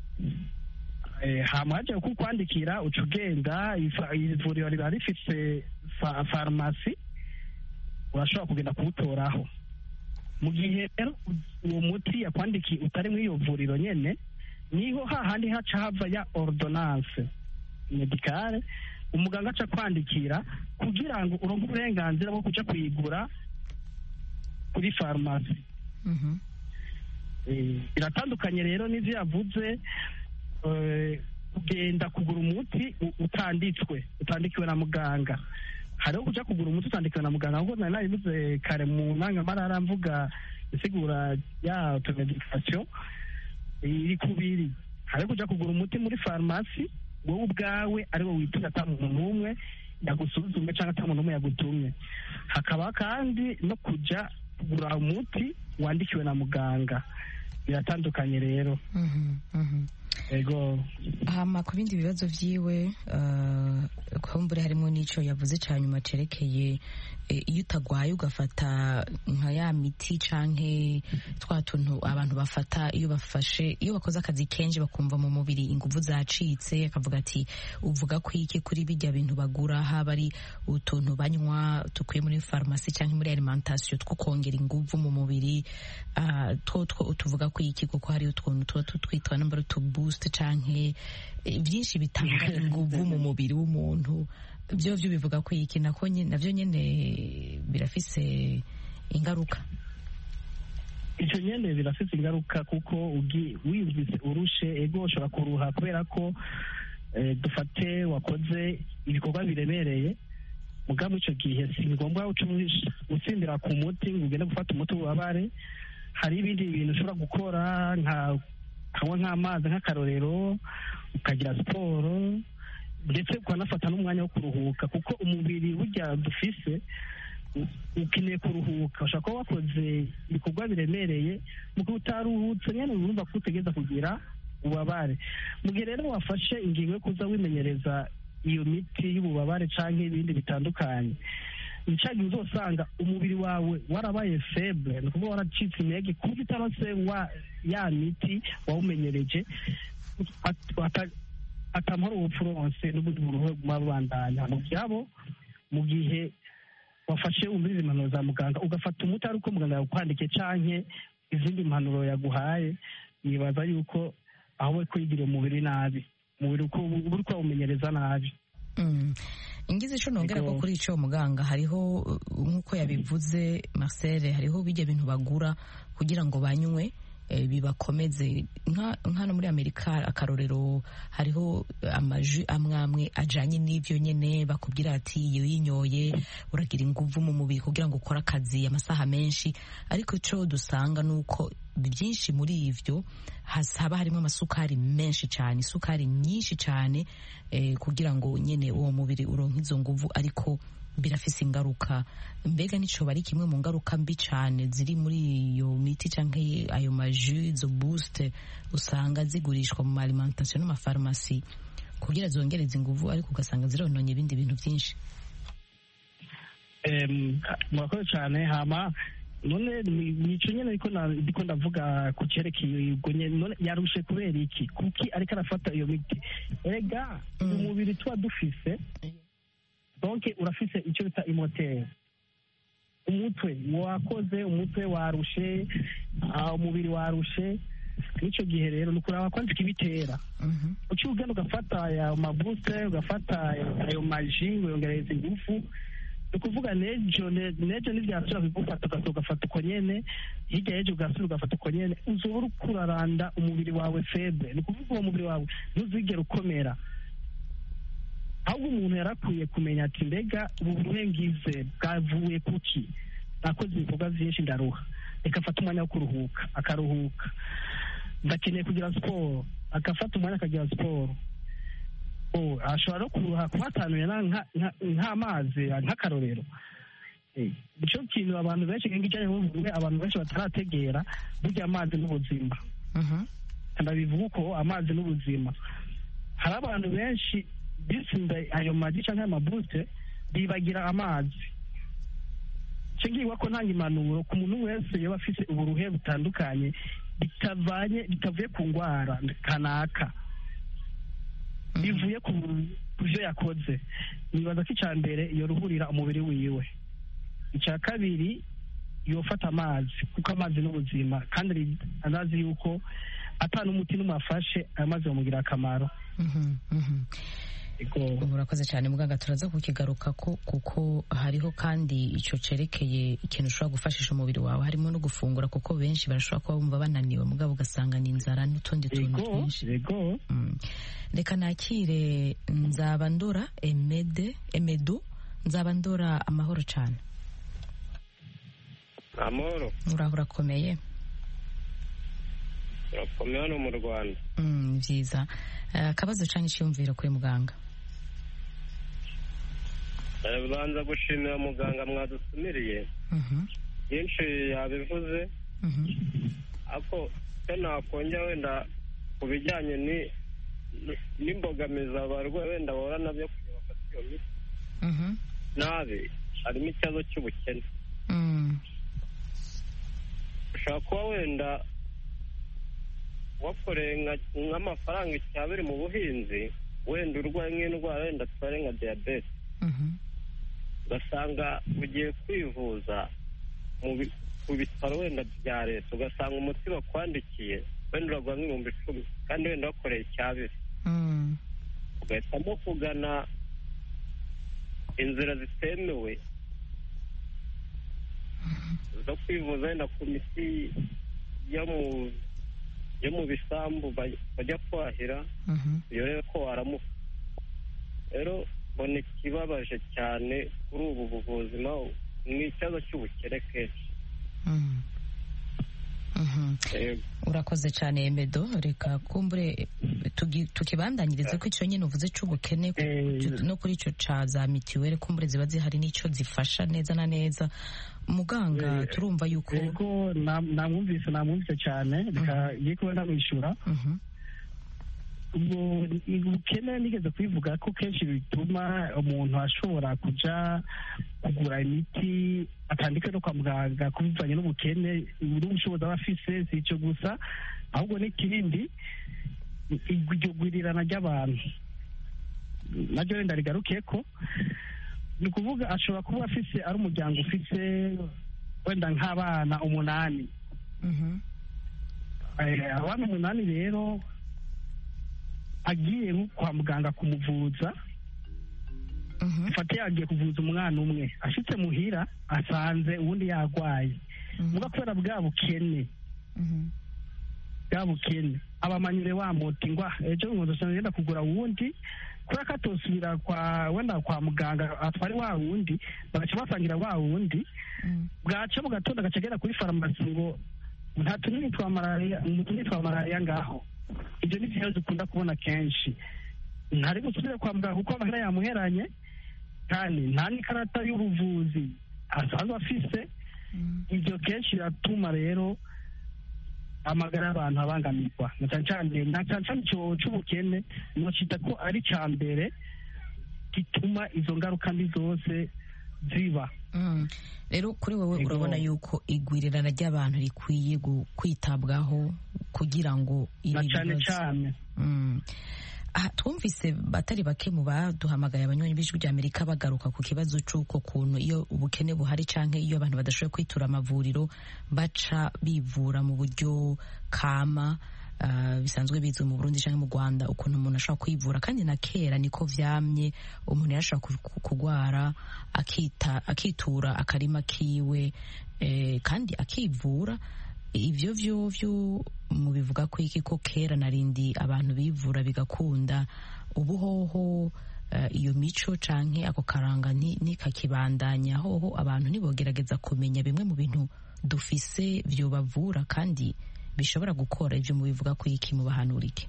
hamaze kukwandikira uca ugenda ivuriro riba rifite farumasi urashobora kugenda kuwutoraho mu gihe rero uwo muti yakwandikiye utari muri iyo vuriro nyine niho hahandi haca hava ya ordonance medicale umuganga aca kwandikira kugira ngo uronke uburenganzira bwo kuja kuyigura kuri farumasi biratandukanye rero n'ivyo yavuze kugenda kugura umuti utanditswe utandikiwe na muganga hariho kuja kugura umuti utandikiwe na muganga kuko nari nabivuze kare mu ntangamarara mvuga isigura ya automedication iri kubiri hariho kuja kugura umuti muri farumasi wowe ubwawe ari wo witumye ata muntu n'umwe yagusuzume cyangwa ata muntu n'umwe yagutumye hakaba kandi no kuja kugura umuti wandikiwe na muganga biratandukanye rero ego hama ku bindi bibazo vyiwe kumbure harimo n'ico yavuze ca nyuma cerekeye iyo utagwaye ugafata nka ya miti canke twa tuntu abantu bafata iyo bafashe iyo bakoze akazi kenshi bakumva mu mubiri inguvu zacitse akavuga ati uvuga ko iki kuri bijya bintu bagura haba ari utuntu banywa tukuye muri farumasi canke muri alimentation two kongera inguvu mu mubiri two tuvuga ko iki kuko hari utuntu tuba tutwitwa namba utu boost canke byinshi bitanga inguvu mu mubiri w'umuntu byo byo bivuga ko iki nako navyo nyene birafise ingaruka icyo nyene birafise ingaruka kuko wiyumvise urushe ego ushobora kuruha kubera ko dufate wakoze ibikorwa biremereye mugabo icyo gihe si ngombwa utsindira ku muti ngo ugende gufata umuti w'ububabare hari ibindi bintu ushobora gukora nka kanywa nk'amazi nk'akarorero ukagira siporo ndetse ukanafata n'umwanya wo kuruhuka kuko umubiri burya dufise ukeneye kuruhuka ushobora kuba wakoze ibikorwa biremereye mu gihe utaruhutse nyine urumva ko utegereza kugira ububabare mu gihe rero wafashe ingingo yo kuza wimenyereza iyo miti y'ububabare cyangwa ibindi bitandukanye nicyo gihe uzosanga umubiri wawe warabaye feble ni ukuvuga waracitse intege ku buryo utarose ya miti wawumenyereje atamara ubupfuronse n'ubundi buruhe buguma bubandanya mu byabo mu gihe wafashe wumviriza impanuro za muganga ugafata umuti ari uko muganga yawukwandikiye canke izindi mpanuro yaguhaye nibaza yuko aho we kwigira umubiri nabi umubiri uko uri kuwumenyereza nabi ingize ico nongera ko kuri ico muganga hariho nk'uko yabivuze Marcel hariho bijya bintu bagura kugira ngo banywe bibakomeze nk'hano muri amerika akarorero hariho amaji amwe amwe ajanye n'ivyo nyene bakubwira ati iyo yinyoye uragira inguvu mu mubiri kugira ngo ukore akazi amasaha menshi ariko ico dusanga nuko byinshi muri ivyo haba harimo amasukari menshi cyane isukari nyinshi cyane kugira ngo nyene uwo mubiri uronke izo nguvu ariko birafise ingaruka mbega nico bari kimwe mu ngaruka mbi cyane ziri muri iyo miti cyangwa ayo maju izo boost usanga zigurishwa mu alimentation n'amafarumasi kugira zongereze inguvu ariko ugasanga zirononye ibindi bintu byinshi murakoze cyane hama none ni- nico nyene ariko na- ndiko ndavuga ku cerekeye ubwo nyene none yarushe kubera iki kuki ariko arafata iyo miti erega umubiri tuba dufise donc urafise icyo bita imoteri umutwe wakoze umutwe warushe ah, umubiri warushe n'icyo gihe rero ni ukuraba kwandika ibitera uciye ugenda ugafata ayo mabuse ugafata ayo maji ngo yongereza ingufu ni ukuvuga nejo ne- nejo ntibyasubira kugufata ugasohoka ugafata uko nyene hirya y'ejo ugasubira ugafata uko nyene uzoba uriko uraranda umubiri wawe febre ni ukuvuga uwo mubiri wawe ntuzigera ukomera ahubwo umuntu yarakwiye kumenya ati mbega ubu burengize bwavuye kuki nakoze ibikorwa byinshi ndaruha reka afate umwanya wo kuruhuka akaruhuka ndakeneye kugira siporo agafata umwanya akagira siporo Oh, ashobora no kuruha kuhatanuye na- nka- nka- nk'amazi nk'akarorero Eh, nicyo kintu abantu benshi nk'ijyanye n'ubuvuzi abantu benshi batarategera burya amazi n'ubuzima ndabivuga uko amazi n'ubuzima hari abantu benshi bisinda ayo magi cyangwa ayo mabute bibagira amazi icyo ngiye ko ntanga impanuro ku muntu wese yaba afite uburuhe butandukanye bitavanye bitavuye ku ndwara kanaka bivuye ku ku byo yakoze nibaza ko icya mbere yoruhurira umubiri wiwe icya kabiri yofata amazi kuko amazi ni ubuzima kandi ari- anazi yuko atana umuti n'umwe afashe ayo mazi bamugirira akamaro ubu urakoze cyane muganga turaza kukigaruka ko kuko hariho kandi icyo cerekeye ikintu ushobora gufashisha umubiri wawe harimo no gufungura kuko benshi barashobora kuba bumva bananiwe mugabo ugasanga ni inzara n'utundi tuntu Yego, twinshi yego Mm. reka nakire nzabandora emede emedu nzabandora amahoro cyane amahoro uraho urakomeye turakomeye hano mu rwanda Mm, ni byiza Eh, akabazo cyane icyiyumviro kuri muganga Eh, banza gushimira muganga mwadusumiriye Mhm, byinshi yabivuze mhm, ariko icyo nakongera wenda ku bijyanye ni- ni- n'imbogamizi abarwayi wenda bahura nabyo kugira bafate iyo miti mhm, nabi harimo ikibazo cy'ubukene mm, ushobora kuba wenda wakoreye nka- nk'amafaranga icyabiri mu buhinzi wenda urwaye nk'indwara wenda tutari nka diyabete mhm, ugasanga ugiye kwivuza mu bi- ku bitaro wenda bya leta ugasanga umuti bakwandikiye wenda uragura nk'ibihumbi icumi kandi wenda wakoreye icyabiri mm, ugahitamo kugana inzira zitemewe zo kwivuza wenda ku miti yo mu yo mu bisambu baj- bajya kwahira mhm. urebe ko waramuka rero mbona ikibabaje cyane kuri ubu buvuzi naho ni ikibazo cy'ubukene kenshi Mm. Mhm. Yego. urakoze cyane emedo reka kumbure tugi- tukibandanyirize ko icyo nyine uvuze cy'ubukene ku- no kuri icyo ca za mitiweli kumbure ziba zihari n'icyo zifasha neza na neza muganga turumva yuko yego na- namwumvise namwumvise cyane reka ngiye kuba namwishyura Mhm, ubwo ubukene nigeze kubivuga ko kenshi bituma umuntu ashobora kuja kugura imiti atandika no kwa muganga ku bivanye n'ubukene n'ubushobozi aba afise si icyo gusa ahubwo n'ikindi iryo gwirirana ry'abantu naryo wenda rigaruke ko ni ukuvuga ashobora kuba afise ari umuryango ufise wenda nk'abana umunani mhm, Eh, abana umunani rero agiye nko kwa muganga kumuvuza mhm, fate yagiye kuvuza umwana umwe ashitse muhira asanze uwundi yarwaye muga kubera bwa bukene mhm, bwa bukene abamanyure wa muti ngwa ejo nkozo ngenda kugura wundi kubera ko atosubira kwa wenda kwa muganga atware wa wundi bagaca basangira wa wundi mhm. bwaca mu gatondo agaca agera kuri farumasi ngo nta tunini twa malariya utunini twa malariya ngaho ibyo ni byo dukunda kubona kenshi ntari gusubira kwa muganga kuko amahera yamuheranye kandi nta n'ikarata y'ubuvuzi asanzwe afise ibyo kenshi biratuma rero amagara y'abantu abangamirwa na cyane cyane na cyane cyane icyo cy'ubukene nocita ko ari icya mbere gituma izo ngaruka mbi zose ziba rero kuri wowe urabona yuko igwirirana ry'abantu rikwiye kwitabwaho kugira ngo ibi cyane cyane twumvise batari bake mu baduhamagaye abanywanyi b'ijwi rya amerika bagaruka ku kibazo cy'uko kuntu iyo ubukene buhari cyangwa iyo abantu badashoboye kwitura amavuriro baca bivura mu buryo kama bisanzwe bizwi mu burundi cyangwa mu rwanda ukuntu umuntu ashobora kwivura kandi na kera niko vyamye umuntu yarashobora kurwara akitura akarima kiwe kandi akivura ibyo byo byo mu bivuga ko iki ko kera narindi abantu bivura bigakunda ubuhoho iyo mico canke ako karanga nikakibandanya hoho abantu nibogerageza kumenya bimwe mu bintu dufise byo bavura kandi bishobora gukora ibyo mu bivuga ko iki mu bahanurike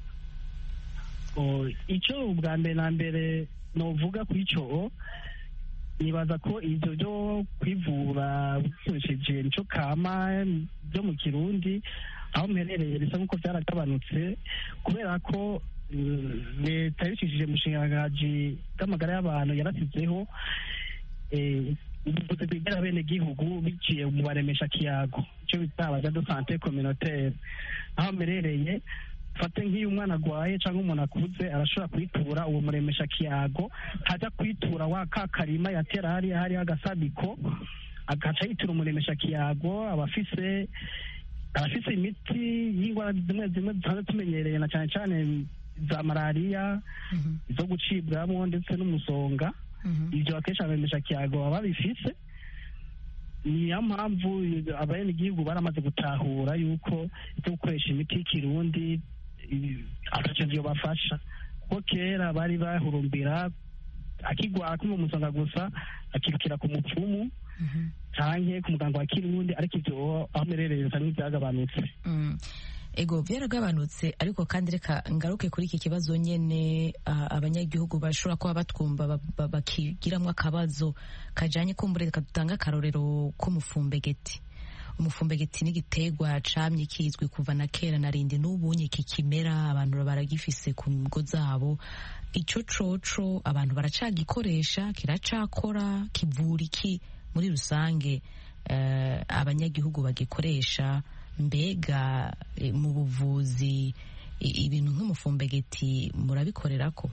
icyo ubwa mbere na mbere novuga ku icyo nibaza ko ibyo byo kwivura bikoresheje nicyo kama byo mu kirundi aho mperereye bisa nk'uko byaragabanutse kubera ko leta yabicishije umushingangaji bw'amagara y'abantu yarasizeho ubuvuzi bwegera bene gihugu biciye mu baremesha kiyago icyo bita abaja de sante communautaire aho mperereye fate nk'iyo umwana arwaye cyangwa umuntu akuze arashobora kwitura uwo muremesha kiyago ntajya kwitura wa ka karima yatera hariya hariho agasabiko agaca yitura umuremesha kiyago aba afise abafise imiti y'indwara zimwe zimwe dusanzwe tumenyereye na cyane cyane za malariya izo gucibwamo ndetse n'umusonga ibyo akenshi abemesha kiyago baba babifise niyo mpamvu abenegihugu baramaze gutahura yuko ibyo gukoresha imiti y'ikirundi atacyo bafasha kuko kera bari bahurumbira akigwara kumva umusonga gusa akirukira ku mupfumu canke ku muganga wa kirundi ariko ivyo aho merereye bisa nk'ivyagabanutse ego byaragabanutse ariko kandi reka ngaruke kuri iki kibazo nyene abanyagihugu bashobora kuba batwumva bakigiramwo akabazo kajanye kumbure reka dutange akarorero k'umufumbegeti umufumbegeti ni igiterwa camye kizwi kuva na kera narindi n'ubunye kikimera abantu baragifise ku ngo zabo ico coco abantu baracagikoresha kiracakora kivura iki muri rusange uh, abanyagihugu bagikoresha mbega mu buvuzi ibintu nk'umufumbegeti murabikorerako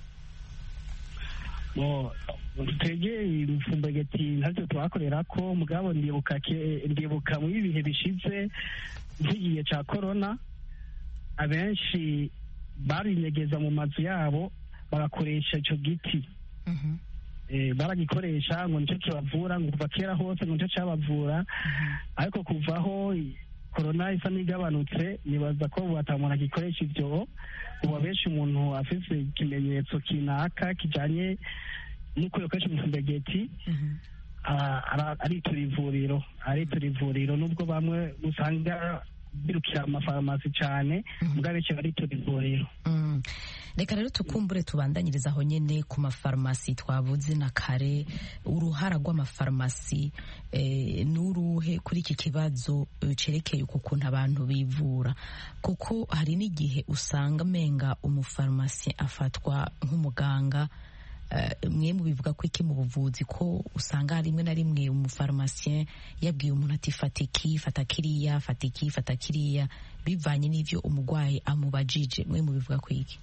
twegeye imifumbegeti ntacyo twakorera ko mugabo ndibuka ndibuka muri ibihe bishize nk'igihe cya korona abenshi barinyegeza mu mazu yabo bagakoresha icyo giti baragikoresha ngo nicyo kibavura ngo kuva kera hose ngo nicyo cyabavura ariko kuvaho korona isa n'igabanutse nibaza ko umuntu agikoresha ibyo ubu abenshi umuntu afite ikimenyetso kinaka kijyanye nuko yakoresha umufumbegeti aritura ivuriro aritura ivuriro nubwo bamwe usanga birukira amafarumasi cyane mbwa benshi baritura ivuriro reka rero tukumbure tubandanyiriza aho nyine ku mafarumasi twavuze na kare uruhara rw'amafarumasi n'uruhe kuri iki kibazo cerekeye uku kuntu abantu bivura kuko hari n'igihe usanga amenga umufarumasi afatwa nk'umuganga mwe mu bivuga ko iki mu buvuzi ko usanga rimwe na rimwe umufarumasiye yabwiye umuntu ati fata iki fata kiriya fata iki fata kiriya bivanye n'ibyo umurwayi amubajije mwe mu bivuga ko iki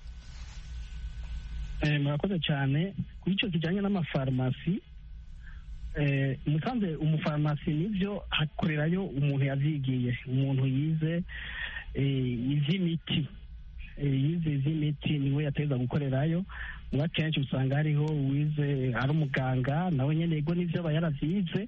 murakoze cyane kuri icyo kijyanye n'amafarumasi musanze umufarumasi nibyo hakorerayo umuntu yabyigiye umuntu yize iby'imiti yize iz'imiti niwe yateza gukorerayo muba kenshi usanga hariho uwize ari umuganga nawe nyine yego n'ibyo aba yaravyize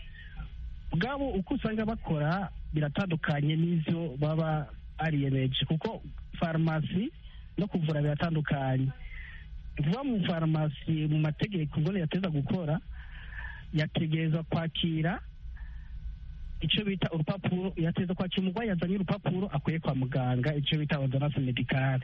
bwabo uko usanga bakora biratandukanye n'ivyo baba ariyemeje kuko farumasi no kuvura biratandukanye vuba mu farumasi mu mategeko ngo yateza gukora yategereza kwakira icyo bita urupapuro yateza kwakira umurwayi yazanye urupapuro akuye kwa muganga icyo bita ordonnance medicale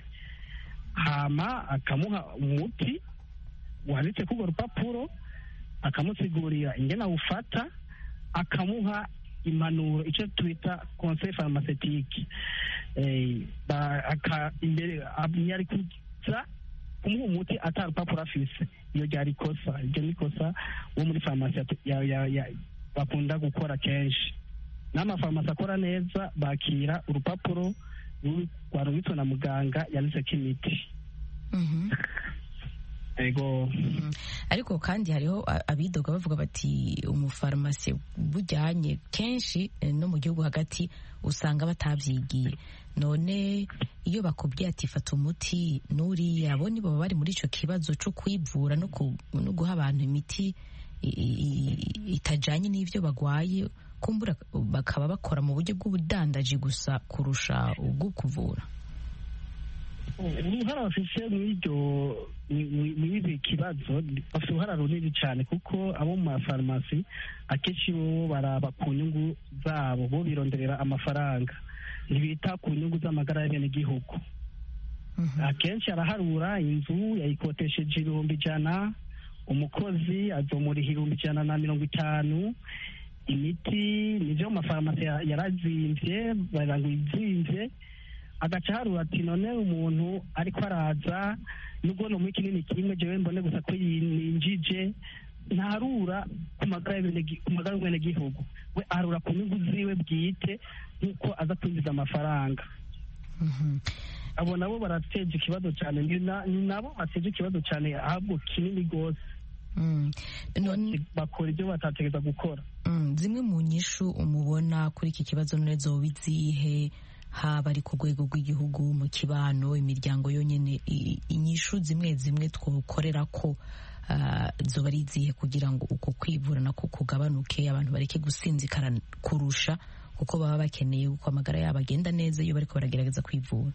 hama akamuha umuti wanditse kuri urwo rupapuro akamusigurira ingene awufata akamuha impanuro icyo twita conseil pharmaceutique imbere yari kuza kumuha umuti atari urupapuro afise iyo ryari ikosa iryo ni ikosa wo muri farumasi ya- ya- ya- bakunda gukora kenshi n'amafarumasi akora neza bakira urupapuro ruri- rwarubitswe na muganga yanditseko imiti Mhm. ego Mm. ariko kandi hariho a- abidoga bavuga bati umufarumasi bujyanye kenshi eh, no mu gihugu hagati usanga batabyigiye none iyo bakubwiye ati fata umuti n'uriya bo nibo baba bari muri icyo kibazo cyo kwivura no ku- no guha abantu imiti i- i- itajyanye n'ibyo bagwaye kumbura bakaba bakora mu buryo bw'ubudandaji gusa kurusha ubwo kuvura uruhara bafise mw'iryo mw'ibi kibazo bafite uruhara runini cyane kuko abo mu mafarumasi akenshi bo baraba ku nyungu zabo bo bironderera amafaranga ntibita ku nyungu z'amagara y'abenegihugu akenshi araharura inzu yayikotesheje ibihumbi ijana umukozi azomuriha ibihumbi ijana na mirongo itanu imiti nivyo mu mafarumasi ya- yarazimvye baranga izimvye agaca harura ati none umuntu ariko araza nubwo no muri kinini kimwe jewe mbone gusa ko yinjije ntarura ku magara y'abenegi- ku magara y'umwenegihugu we arura ku nyungu ziwe bwite nk'uko aza kwinjiza amafaranga abo nabo barateje ikibazo cyane ni na- ni nabo bateje ikibazo cyane ahubwo kinini rwose bakora ibyo batategereza gukora Mm, zimwe mu nyishu umubona kuri iki kibazo none zoba izihe haba ari ku rwego rw'igihugu mu kibano imiryango yonyine i- inyishu zimwe zimwe twokorera ko ah, zoba ari izihe kugira ngo uko kwivura nako kugabanuke abantu bareke gusinzikara kurusha kuko baba bakeneye uko amagara yabo agenda neza iyo bariko baragerageza kwivura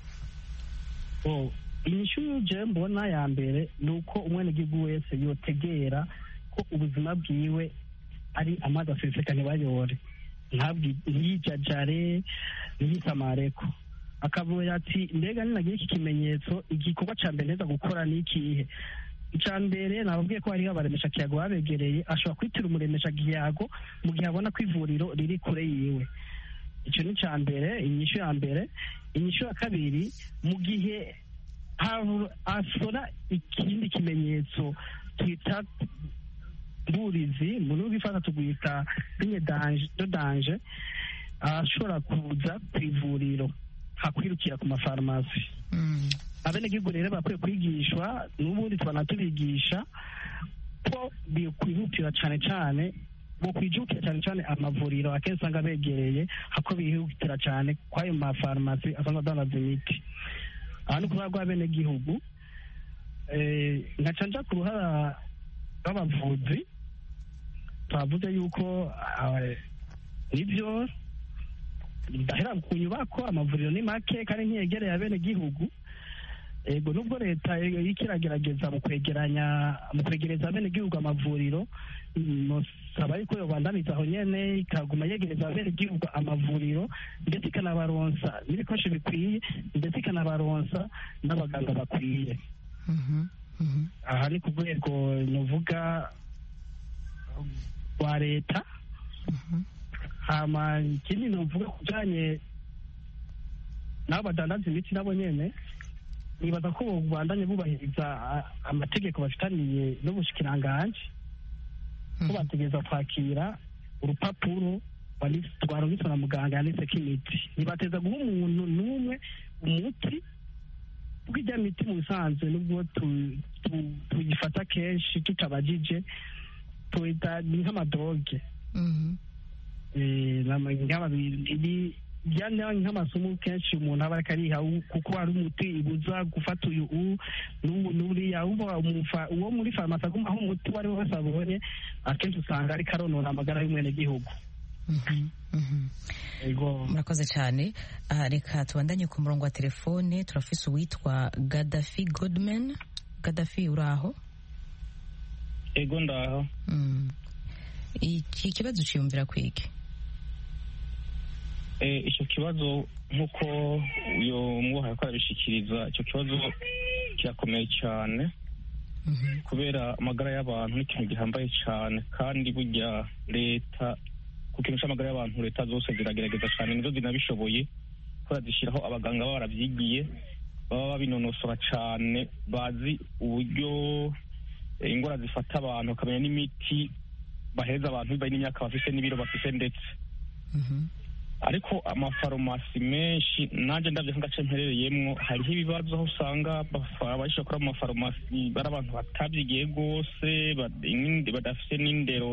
Oh, inyishu je mbona ya mbere ni uko umwenegihugu wese yotegera ko ubuzima bwiwe ari amazi aseseka ntibayore ntabwi- ntiyijajare ntiyisamareko akavuga ati mbega ninagira iki kimenyetso igikorwa ca mbere neza gukora ni ikihe icya mbere nababwiye ko hariho abaremesha kiyago babegereye ashobora kwitira umuremesha kiyago mu gihe abona ko ivuriro riri kure yiwe icyo ni icya mbere inyishu ya mbere inyishu ya kabiri mu gihe habu- hasora ikindi kimenyetso twita mburizi mu rurimi rw'ifata tugwita sinye danje do danje ashobora kuza ku ivuriro hakwirukira ku mafarumasi abenegihugu rero bakwiye kwigishwa n'ubundi tubanatubigisha ko bikwihutira cyane cyane bo kwijukira cyane cyane amavuriro akenshi usanga begereye hako bihutira cyane kw'ayo mafarumasi asanzwe adandaza imiti aha ni ukuvuga rw'abenegihugu eh, nkaca nja ku ruhara rw'abavuzi twavuze yuko ah, nibyo ndahera ku nyubako amavuriro ni make kandi ntiyegereye abenegihugu ego nubwo leta iriko iragerageza mu kwegeranya mu kwegereza abenegihugu amavuriro nosaba yuko yobandaniza aho nyene ikaguma yegereza abenegihugu amavuriro ndetse ikanabaronsa n'ibikoresho bikwiye ndetse ikanabaronsa n'abaganga bakwiye aha ni ku rwego nuvuga rwa leta hama ikindi nuvuga ku bijanye n'abo badandaza imiti nabo nyene nibaza ko bandanye bubahiriza a- amategeko bafitaniye n'ubushikiranganji ko bategereza kwakira urupapuro wanditse- rwarungitswe na muganga yanditseko imiti ntibateza guha umuntu n'umwe umuti kuko ijya miti mu bisanzwe nubwo tu- tu- tuyifata kenshi tutabajije tuyita ni nk'amadoge Eh, nama- nk'ama- ibi- byane nk'amasomo kenshi umuntu aba ariko ariha u- kuko hari umuti ibuza gufata uyu u n'ubu- n'uriya uba umufa- uwo muri farumasi aguma aho umuti uwo ari we wese abonye akenshi usanga ariko aronona amagara y'umwenegihugu Ego. murakoze cyane Ah, reka tubandanye ku murongo wa telefone turafise uwitwa gadafi godman gadafi uri aho ego ndaho Mm. iki kibazo ciyumvira kwiki Eh, icyo kibazo nk'uko uyu mwuhaye ko arabishikiriza icyo kibazo kirakomeye cyane kubera amagara y'abantu ni ikintu gihambaye cyane kandi burya leta ku kintu cy'amagara y'abantu leta zose ziragerageza cyane nizo zinabishoboye kubera zishyiraho abaganga baba barabyigiye baba babinonosora cyane bazi uburyo indwara zifata abantu bakamenya n'imiti bahereza abantu bibaye n'imyaka bafite n'ibiro bafite ndetse ariko amafarumasi menshi nanjye ndabyo nk'agace mperereyemo hariho ibibazo aho usanga abashyira kuri amafarumasi bari abantu batabyigiye rwose badafite n'indero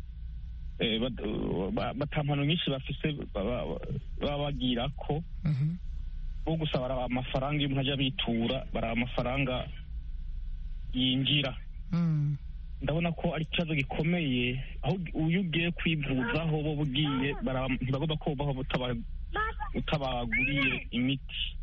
batampano nyinshi bafise baba bagira ko bo gusa baraba amafaranga iyo umuntu ajya bitura baraba amafaranga yinjira ndabona ko ari ikibazo gikomeye aho iyo ugiye kwivuzaho bo bugiye ntibagomba kubaho utabaguriye imiti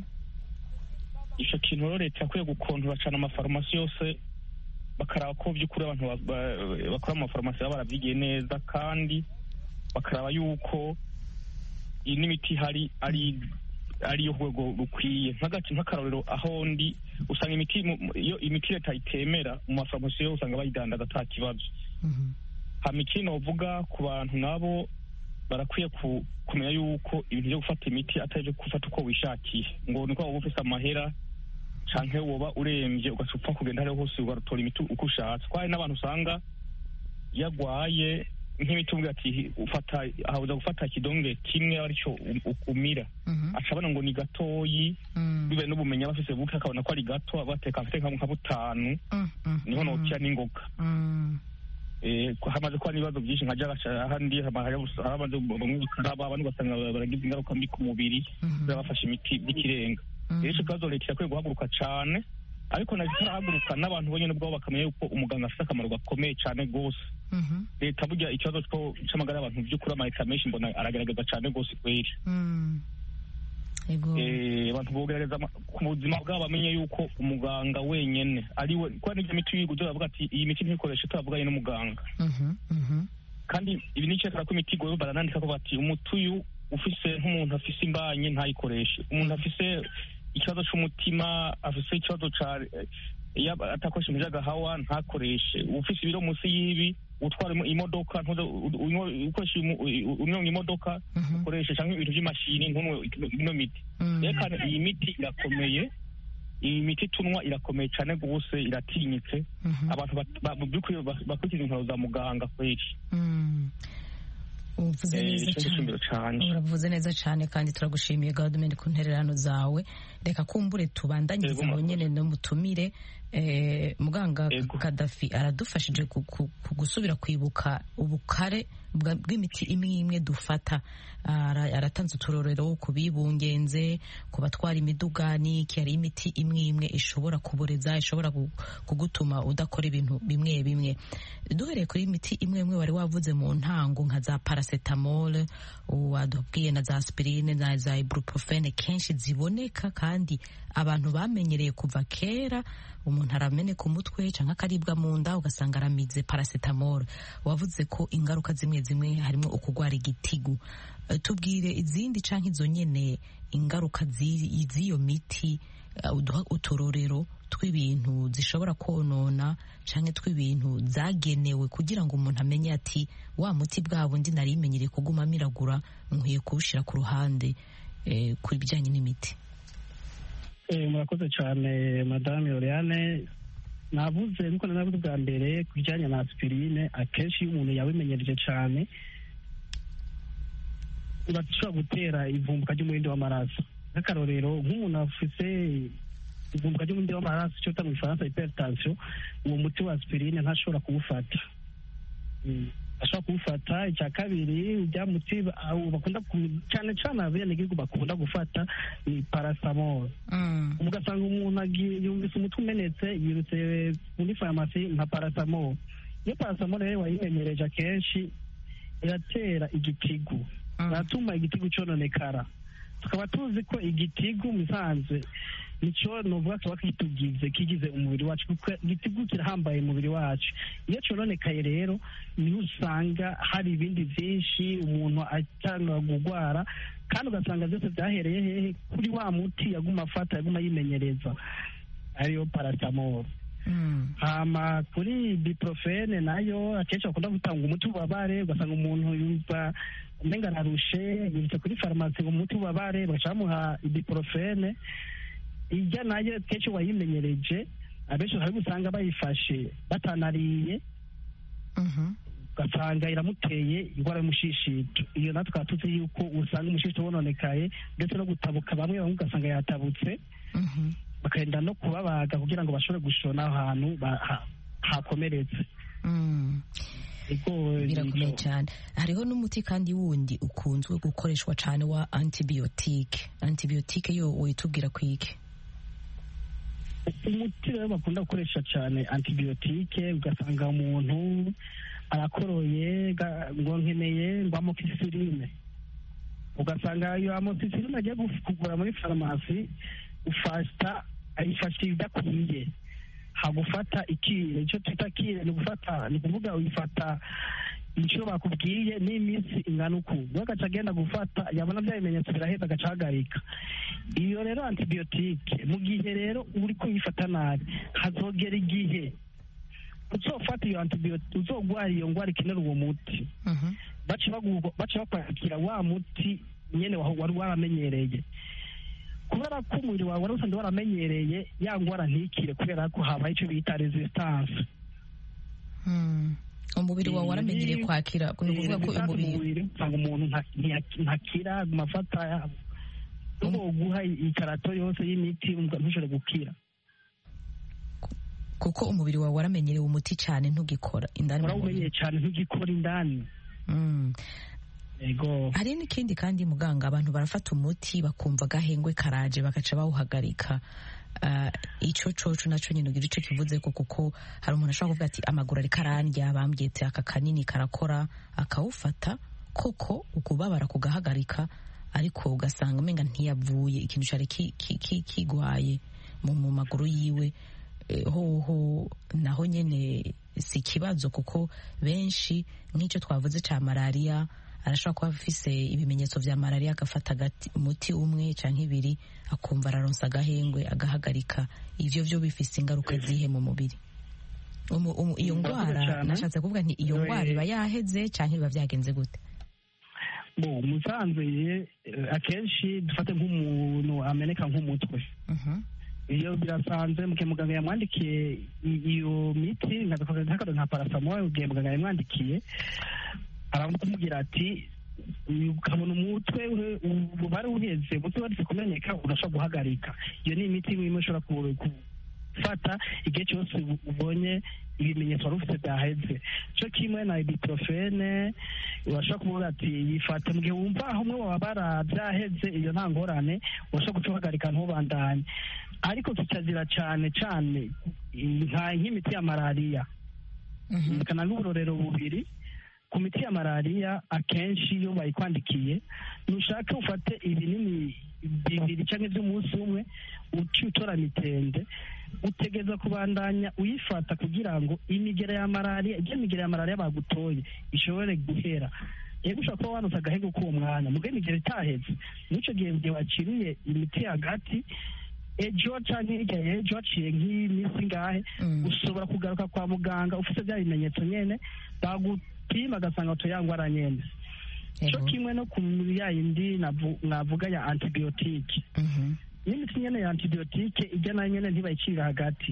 icyo kintu rero leta yakwiye gukontora cyane amafarumasi yose bakaraba ko by'ukuri abantu bakora mu mafarumasi baba barabyigiye neza kandi bakaraba yuko iyi n'imiti ihari ari ariyo rwego rukwiye nk'akarorero aho ndi usanga imiti iyo imiti leta itemera mu mafarumasi yo usanga bayidandaza ata kibazo hama ikindi bavuga ku bantu nabo barakwiye kumenya yuko ibintu byo gufata imiti atari byo gufata uko wishakiye ngo niko waba ufite amahera canke woba urembye ugacupfa kugenda hariho hose ugatora imiti uko ushatse ko hari n'abantu usanga yagwaye nk'imiti uvuga ati ufata ahabuza gufata ikidonge kimwe aricyo umira aca abona ngo ni gatoyi bibaye n'ubumenyi aba afise buke akabona ko ari gato bateka afite nka butanu niho nokira n'ingoga hamaze kuba n'ibibazo byinshi nka jagaca ahandi hamaze bamwe bakaraba abandi ugasanga baragize ingaruka mbi ku mubiri bafashe imiti by'ikirenga rero icyo kibazo leta irakwiye guhaguruka cyane ariko nazo itarahaguruka n'abantu bonyine ubwabo bakamenya yuko umuganga afite akamaro gakomeye cyane rwose leta burya ikibazo cy'amagara y'abantu by'ukuri amaleta menshi mbona aragaragaza cyane rwose kweri abantu bogerageza ku buzima bwabo bamenye yuko umuganga wenyine ari we kuko n'ibyo miti wiguze bavuga ati iyi miti ntikoreshe turavuganye n'umuganga kandi ibi ni icyerekana ko imiti igoye baranandika ko bati umuti uyu ufise nk'umuntu afise imbanye ntayikoreshe umuntu afise ikibazo cy'umutima afise ikibazo cya iyo atakoresha imiti y'agahawa ntakoreshe ufise ibiro munsi y'ibi utwara imodoka ukoresha unyonga imodoka ukoresha cyangwa ibintu by'imashini ntunywe ino miti reka iyi miti irakomeye iyi miti tunywa irakomeye cyane rwose iratinyitse abantu by'ukuri bakurikiza intwaro za muganga kweri uvuze neza cyane uravuze neza cyane kandi turagushimiye gahunda ku ntererano zawe reka kumbure tubandanyirize ngo nyine n'umutumire muganga kadafi aradufashije gusubira kwibuka ubukare bw'imiti imwe imwe dufata aratanze uturorero ku bibungenze ku batwara imidugani hari imiti imwe imwe ishobora kuboreza ishobora kugutuma udakora ibintu bimwe bimwe duhereye kuri imiti imwe imwe wari wavuze mu ntango nka za paracetamol wadubwiye na za aspirine na za ibuprofene kenshi ziboneka kandi abantu bamenyereye kuva kera umuntu arameneka umutwe cyangwa akaribwa mu nda ugasanga aramize paracetamol wavuze ko ingaruka zimwe zimwe harimo ukugwara igitigu tubwire izindi cyangwa izo nyine ingaruka z'iyo miti uduha uturorero tw'ibintu zishobora konona cyangwa tw'ibintu zagenewe kugira ngo umuntu amenye ati wa muti bwa bundi nari imenyereye kuguma miragura nkwiye kuwushyira ku ruhande ku bijyanye n'imiti murakoze cyane madame Oriane navuze nkuko navuze bwa mbere ku bijyanye na aspirine akenshi iyo umuntu yabimenyereje cyane bashobora gutera ivumbuka ry'umurindi w'amaraso nk'akarorero nk'umuntu afite ivumbuka ry'umurindi w'amaraso icyo bita mu gifaransa hypertension uwo muti wa aspirine ntashobora kuwufata ashobora kuwufata icya kabiri ujya muti bakunda cyane cyane abenegihugu bakunda gufata ni parasamol ugasanga umuntu yumvise umutwe umenetse yirutse muri farumasi nka parasamol iyo parasamol rero wayimenyereje akenshi iratera igitigu iratuma igitigu cyononekara tukaba tuzi ko igitigu musanzwe nicyo nuvuga tuba kitugize kigize umubiri wacu kuko igitigu kirahambaye umubiri wacu iyo cyononekaye rero niho usanga hari ibindi byinshi umuntu atanga kurwara kandi ugasanga byose byahereye hehe kuri wa muti yaguma afata yaguma yimenyereza ariyo parasamol hama kuri biprofene nayo akenshi bakunda gutanga umuti w'ububabare ugasanga umuntu yumva umenga ararushe yirutse kuri farumasi ngo umuti w'ububabare bagaca bamuha ibuprofene ijya nayo kenshi wayimenyereje abenshi hari usanga bayifashe batanariye ugasanga iramuteye indwara y'umushishito iyo natwe tukaba tuzi yuko usanga umushishito wononekaye ndetse no gutabuka bamwe bamwe ugasanga yatabutse bakagenda no kubabaga kugira ngo bashobore gushona aho hantu ba- ha- hakomeretse birakomeye cyane hariho n'umuti kandi wundi ukunzwe gukoreshwa cyane wa antibiyotike antibiyotike yo witubwira ku iki umuti rero bakunda gukoresha cyane antibiyotike ugasanga umuntu arakoroye ga- ngo nkeneye ngo amoxicilline ugasanga iyo amoxicilline agiye guf- kugura muri farumasi ufata ayifasha idakwiye hagufata ikire icyo twita kire ni gufata ni ukuvuga uyifata inshuro bakubwiye n'iminsi ingana uku we agaca agenda gufata yabona bya bimenyetso biraheza agaca ahagarika iyo rero antibiyotike mu gihe rero uri kuyifata nabi hazogera igihe uzofata iyo antibiyotike uzogwara iyo ndwara ikenera uwo muti baca bagu- baca bakwakira wa muti nyene wa- wari waramenyereye kubera ko umubiri wawe wari usanzwe waramenyereye ya ndwara ntikire kubera ko habaye icyo bita resistance umubiri wawe waramenyereye kwakira ni ukuvuga ko umubiri usanga umuntu nta- ntiya- ntakira amafata n'uwo guha ikarato yose y'imiti ntushobore gukira kuko umubiri wawe waramenyereye umuti cyane ntugikora indani mu mubiri warawumenyeye cyane ntugikora indani Mm. yego hari n'ikindi kandi muganga abantu barafata umuti bakumva agahengwe karaje bagaca bawuhagarika Ah, ico coco naco nyine ugira ico kivuze ko kuko hari umuntu ashobora kuvuga ati amaguru ariko arandya bambwiye ati aka kanini karakora akawufata koko ukubabara kugahagarika ariko ugasanga umenga ntiyavuye ikintu cari ki- ki- ki- kigwaye mu mu maguru yiwe Eh, hoho naho nyene si ikibazo kuko benshi nk'icyo twavuze cya malariya arashobora kuba afise ibimenyetso vya malariya agafata agati- umuti umwe canke ibiri akumva araronsa agahengwe agahagarika ivyo vyo bifise ingaruka zihe mu mubiri Umu- umu- iyo Murakoze ndwara cane. nashatse kuvuga nti iyo Oe. ndwara iba yaheze canke biba vyagenze gute bo musanze eh, akenshi dufate nk'umuntu ameneka nk'umutwe iyo birasanzwe mu gihe muganga yamwandikiye i- iyo miti nk'akarero nka parasamol mu gihe muganga yamwandikiye aramubwira ati ukabona umutwe ure- ububare uheze umutwe waretse kumeneka urashobora guhagarika iyo ni imiti imwe imwe ushobora ku- gufata igihe cyose u- ubonye ibimenyetso wari ufite byaheze cyo kimwe na ibuprofene urashobora kuvuga ati yifate mu gihe wumva aho umwe wabara byaheze iyo nta ngorane urashobora guca uhagarika ntubandanye ariko kikazira cyane cyane nka nk'imiti ya malariya kana n'uburorero bubiri ku miti ya malariya akenshi iyo bayikwandikiye ntushake ufate ibinini bibiri cyangwa iby'umunsi umwe uciye utora mitende utegereza kubandanya uyifata kugira ngo imigera ya malariya ibyo migera ya malariya bagutoye ishobore guhera yego ushobora kuba wanutse agahego k'uwo mwanya mugo imigera itaheze n'icyo gihe mu gihe waciriye imiti hagati ejo cyangwa hirya y'ejo haciye nk'iminsi ngahe ushobora kugaruka kwa muganga ufite bya bimenyetso nyene bagupima agasanga utuyangwara nyene cyo kimwe no ku ya yindi navu- navuga ya antibiyotike n'imiti nyene ya antibiyotike ijya nayo nyene ntibayicirira hagati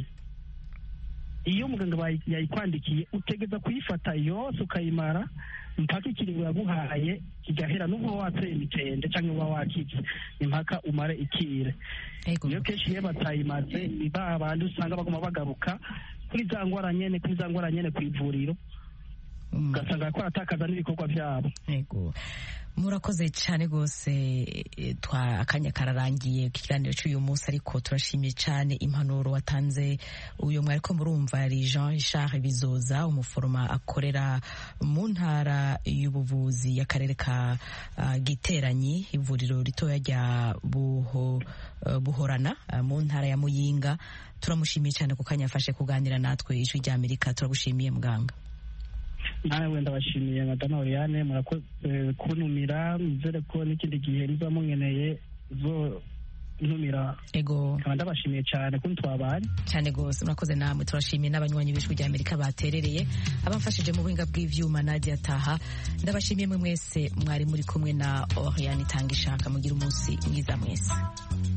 iyo muganga bayi- yayikwandikiye utegeza kuyifata yose ukayimara mpaka ikiringo yaguhaye kigahera n'ubwo wateye imitende cyangwa uba wakitse impaka umare ikire iyo kenshi iyo batayimaze ni ba bandi usanga baguma bagaruka kuri za ngwara nyene kuri za ngwara nyene ku ivuriro ugasanga ko atakaza n'ibikorwa byabo Yego. murakoze cyane rwose eh, twa akanya kararangiye ku kiganiro cy'uyu munsi ariko turashimiye cyane impanuro watanze uyu mwari ko murumva yari jean richard bizoza umuforoma akorera mu ntara y'ubuvuzi y'akarere ka ah, giteranyi ivuriro ritoya rya buho eh, buhorana ah, mu ntara ya muyinga turamushimiye cyane ku kanya yafashe kuganira natwe ijwi ry'amerika turagushimiye muganga nawe wenda bashimiye madame oriane murakoze kuntumira nizere ko n'ikindi gihe niba munkeneye zo ntumira ego nkaba ndabashimiye cyane ko twabanye cyane rwose murakoze namwe turashimiye n'abanywanyi b'ijwi rya amerika baterereye abamfashije mu buhinga bw'ivyuma nadia taha ndabashimiye mwe mwese mwari muri kumwe na oriane itanga ishaka mugira umunsi mwiza mwese